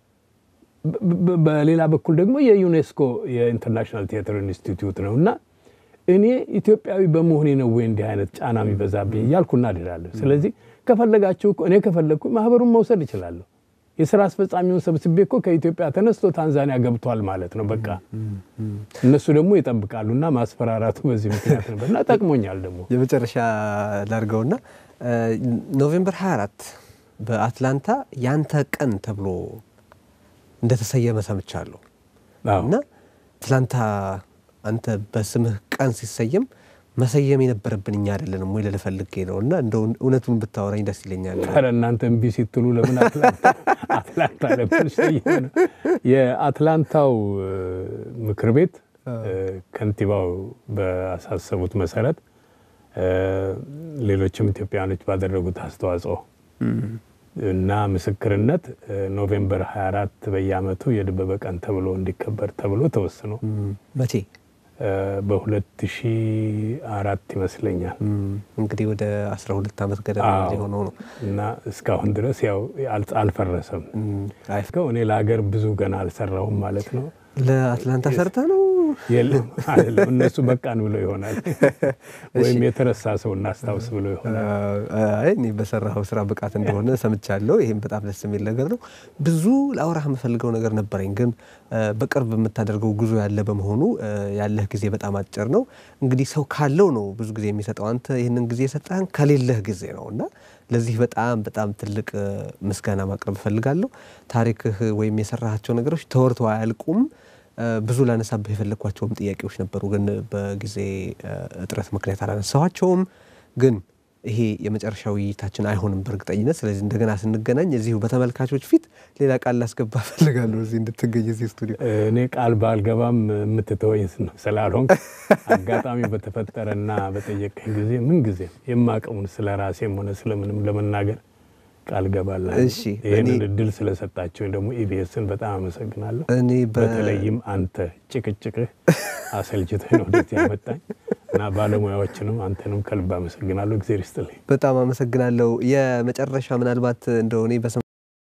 በሌላ በኩል ደግሞ የዩኔስኮ የኢንተርናሽናል ቲያትር ኢንስቲትዩት ነው እና እኔ ኢትዮጵያዊ በመሆኔ ነው ወይ እንዲህ አይነት ጫና የሚበዛብኝ እያልኩ እናድዳለሁ። ስለዚህ ከፈለጋችሁ እኔ ከፈለግኩ ማህበሩን መውሰድ እችላለሁ። የስራ አስፈጻሚውን ሰብስቤ እኮ ከኢትዮጵያ ተነስቶ ታንዛኒያ ገብቷል ማለት ነው። በቃ እነሱ ደግሞ ይጠብቃሉ እና ማስፈራራቱ በዚህ ምክንያት ነበር እና ጠቅሞኛል። ደግሞ የመጨረሻ ላድርገውና ኖቬምበር 24 በአትላንታ ያንተ ቀን ተብሎ እንደተሰየመ ሰምቻለሁ እና አትላንታ አንተ በስምህ ቀን ሲሰየም መሰየም የነበረብን እኛ አይደለንም ወይ ልልህ ፈልጌ ነው እና እንደው እውነቱን ብታወራኝ ደስ ይለኛል። ኧረ እናንተ እምቢ ሲትሉ ለምን አትላንታ ለምን ሰየመ ነው? የአትላንታው ምክር ቤት ከንቲባው በአሳሰቡት መሰረት ሌሎችም ኢትዮጵያውያኖች ባደረጉት አስተዋጽኦ እና ምስክርነት ኖቬምበር 24 በየዓመቱ የድበበ ቀን ተብሎ እንዲከበር ተብሎ ተወስኖ መቼ? በ2004 ይመስለኛል። እንግዲህ ወደ 12 ዓመት ገደማ ሊሆነው ነው እና እስካሁን ድረስ ያው አልፈረሰም። እኔ ለሀገር ብዙ ገና አልሰራሁም ማለት ነው። ለአትላንታ ሰርተ ነው የለም አይደለም። እነሱ በቃን ብለው ይሆናል ወይም የተረሳ ሰው እናስታውስ ብለው ይሆናል። አይ እኔ በሰራኸው ስራ ብቃት እንደሆነ ሰምቻለሁ። ይህም በጣም ደስ የሚል ነገር ነው። ብዙ ለአውራህ የምፈልገው ነገር ነበረኝ፣ ግን በቅርብ የምታደርገው ጉዞ ያለ በመሆኑ ያለህ ጊዜ በጣም አጭር ነው። እንግዲህ ሰው ካለው ነው ብዙ ጊዜ የሚሰጠው። አንተ ይህንን ጊዜ የሰጠህን ከሌለህ ጊዜ ነው እና ለዚህ በጣም በጣም ትልቅ ምስጋና ማቅረብ እፈልጋለሁ። ታሪክህ ወይም የሰራሃቸው ነገሮች ተወርተው አያልቁም። ብዙ ላነሳብህ የፈለግኳቸውም ጥያቄዎች ነበሩ፣ ግን በጊዜ እጥረት ምክንያት አላነሳኋቸውም። ግን ይሄ የመጨረሻ ውይይታችን አይሆንም በእርግጠኝነት። ስለዚህ እንደገና ስንገናኝ እዚሁ በተመልካቾች ፊት ሌላ ቃል ላስገባ እፈልጋለሁ እዚህ እንድትገኝ እዚህ ስቱዲዮ። እኔ ቃል ባልገባም የምትተወኝ ስላልሆንክ አጋጣሚ በተፈጠረና በጠየቀኝ ጊዜ ምን ጊዜ የማቀሙን ስለ ራሴም ሆነ ስለምንም ለመናገር ቃል ገባላለሁ። እሺ፣ ይህንን እኔ- እድል ስለሰጣቸውኝ ደግሞ ኢቢኤስን በጣም አመሰግናለሁ። እኔ በ- በተለይም አንተ ጭቅጭቅህ አሰልችተኝ ነው ወደዚህ ያመጣኝ እና ባለሙያዎችንም አንተንም ከልብ አመሰግናለሁ። እግዜር ይስጥልኝ። በጣም አመሰግናለሁ። የመጨረሻ ምናልባት እንደው እኔ በሰማ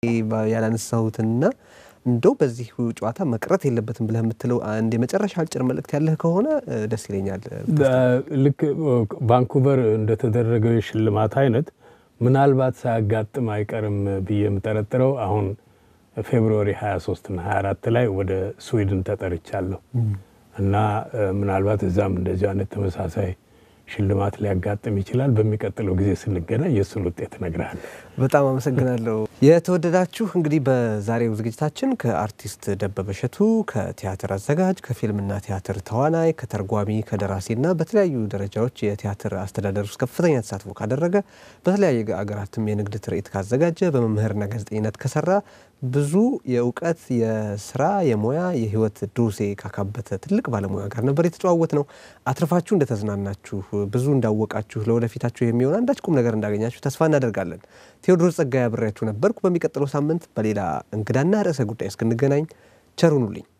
ያላነሳሁትና እንደው በዚህ ጨዋታ መቅረት የለበትም ብለህ የምትለው አንድ የመጨረሻ አጭር መልእክት ያለህ ከሆነ እ፣ ደስ ይለኛል። ልክ ቫንኩቨር እንደተደረገው የሽልማት አይነት ምናልባት ሳያጋጥም አይቀርም ብዬ የምጠረጥረው አሁን ፌብሩዋሪ 23 እና 24 ላይ ወደ ስዊድን ተጠርቻለሁ እና እ፣ ምናልባት እዛም እንደዚህ አይነት ተመሳሳይ ሽልማት ሊያጋጥም ይችላል። በሚቀጥለው ጊዜ ስንገናኝ የእሱን ውጤት እነግርሃለሁ። በጣም አመሰግናለሁ። የተወደዳችሁ እንግዲህ በዛሬው ዝግጅታችን ከአርቲስት ደበበ እሸቱ ከቲያትር አዘጋጅ፣ ከፊልምና ቲያትር ተዋናይ፣ ከተርጓሚ፣ ከደራሲና በተለያዩ ደረጃዎች የቲያትር አስተዳደር ውስጥ ከፍተኛ ተሳትፎ ካደረገ በተለያየ አገራትም የንግድ ትርኢት ካዘጋጀ በመምህርና ጋዜጠኝነት ከሰራ ብዙ የእውቀት የስራ የሙያ የህይወት ዶሴ ካካበተ ትልቅ ባለሙያ ጋር ነበር የተጨዋወት ነው። አትርፋችሁ እንደተዝናናችሁ ብዙ እንዳወቃችሁ ለወደፊታችሁ የሚሆን አንዳች ቁም ነገር እንዳገኛችሁ ተስፋ እናደርጋለን። ቴዎድሮስ ጸጋዬ አብሬያችሁ ነበርኩ። በሚቀጥለው ሳምንት በሌላ እንግዳና ርዕሰ ጉዳይ እስክንገናኝ ቸር ሁኑልኝ።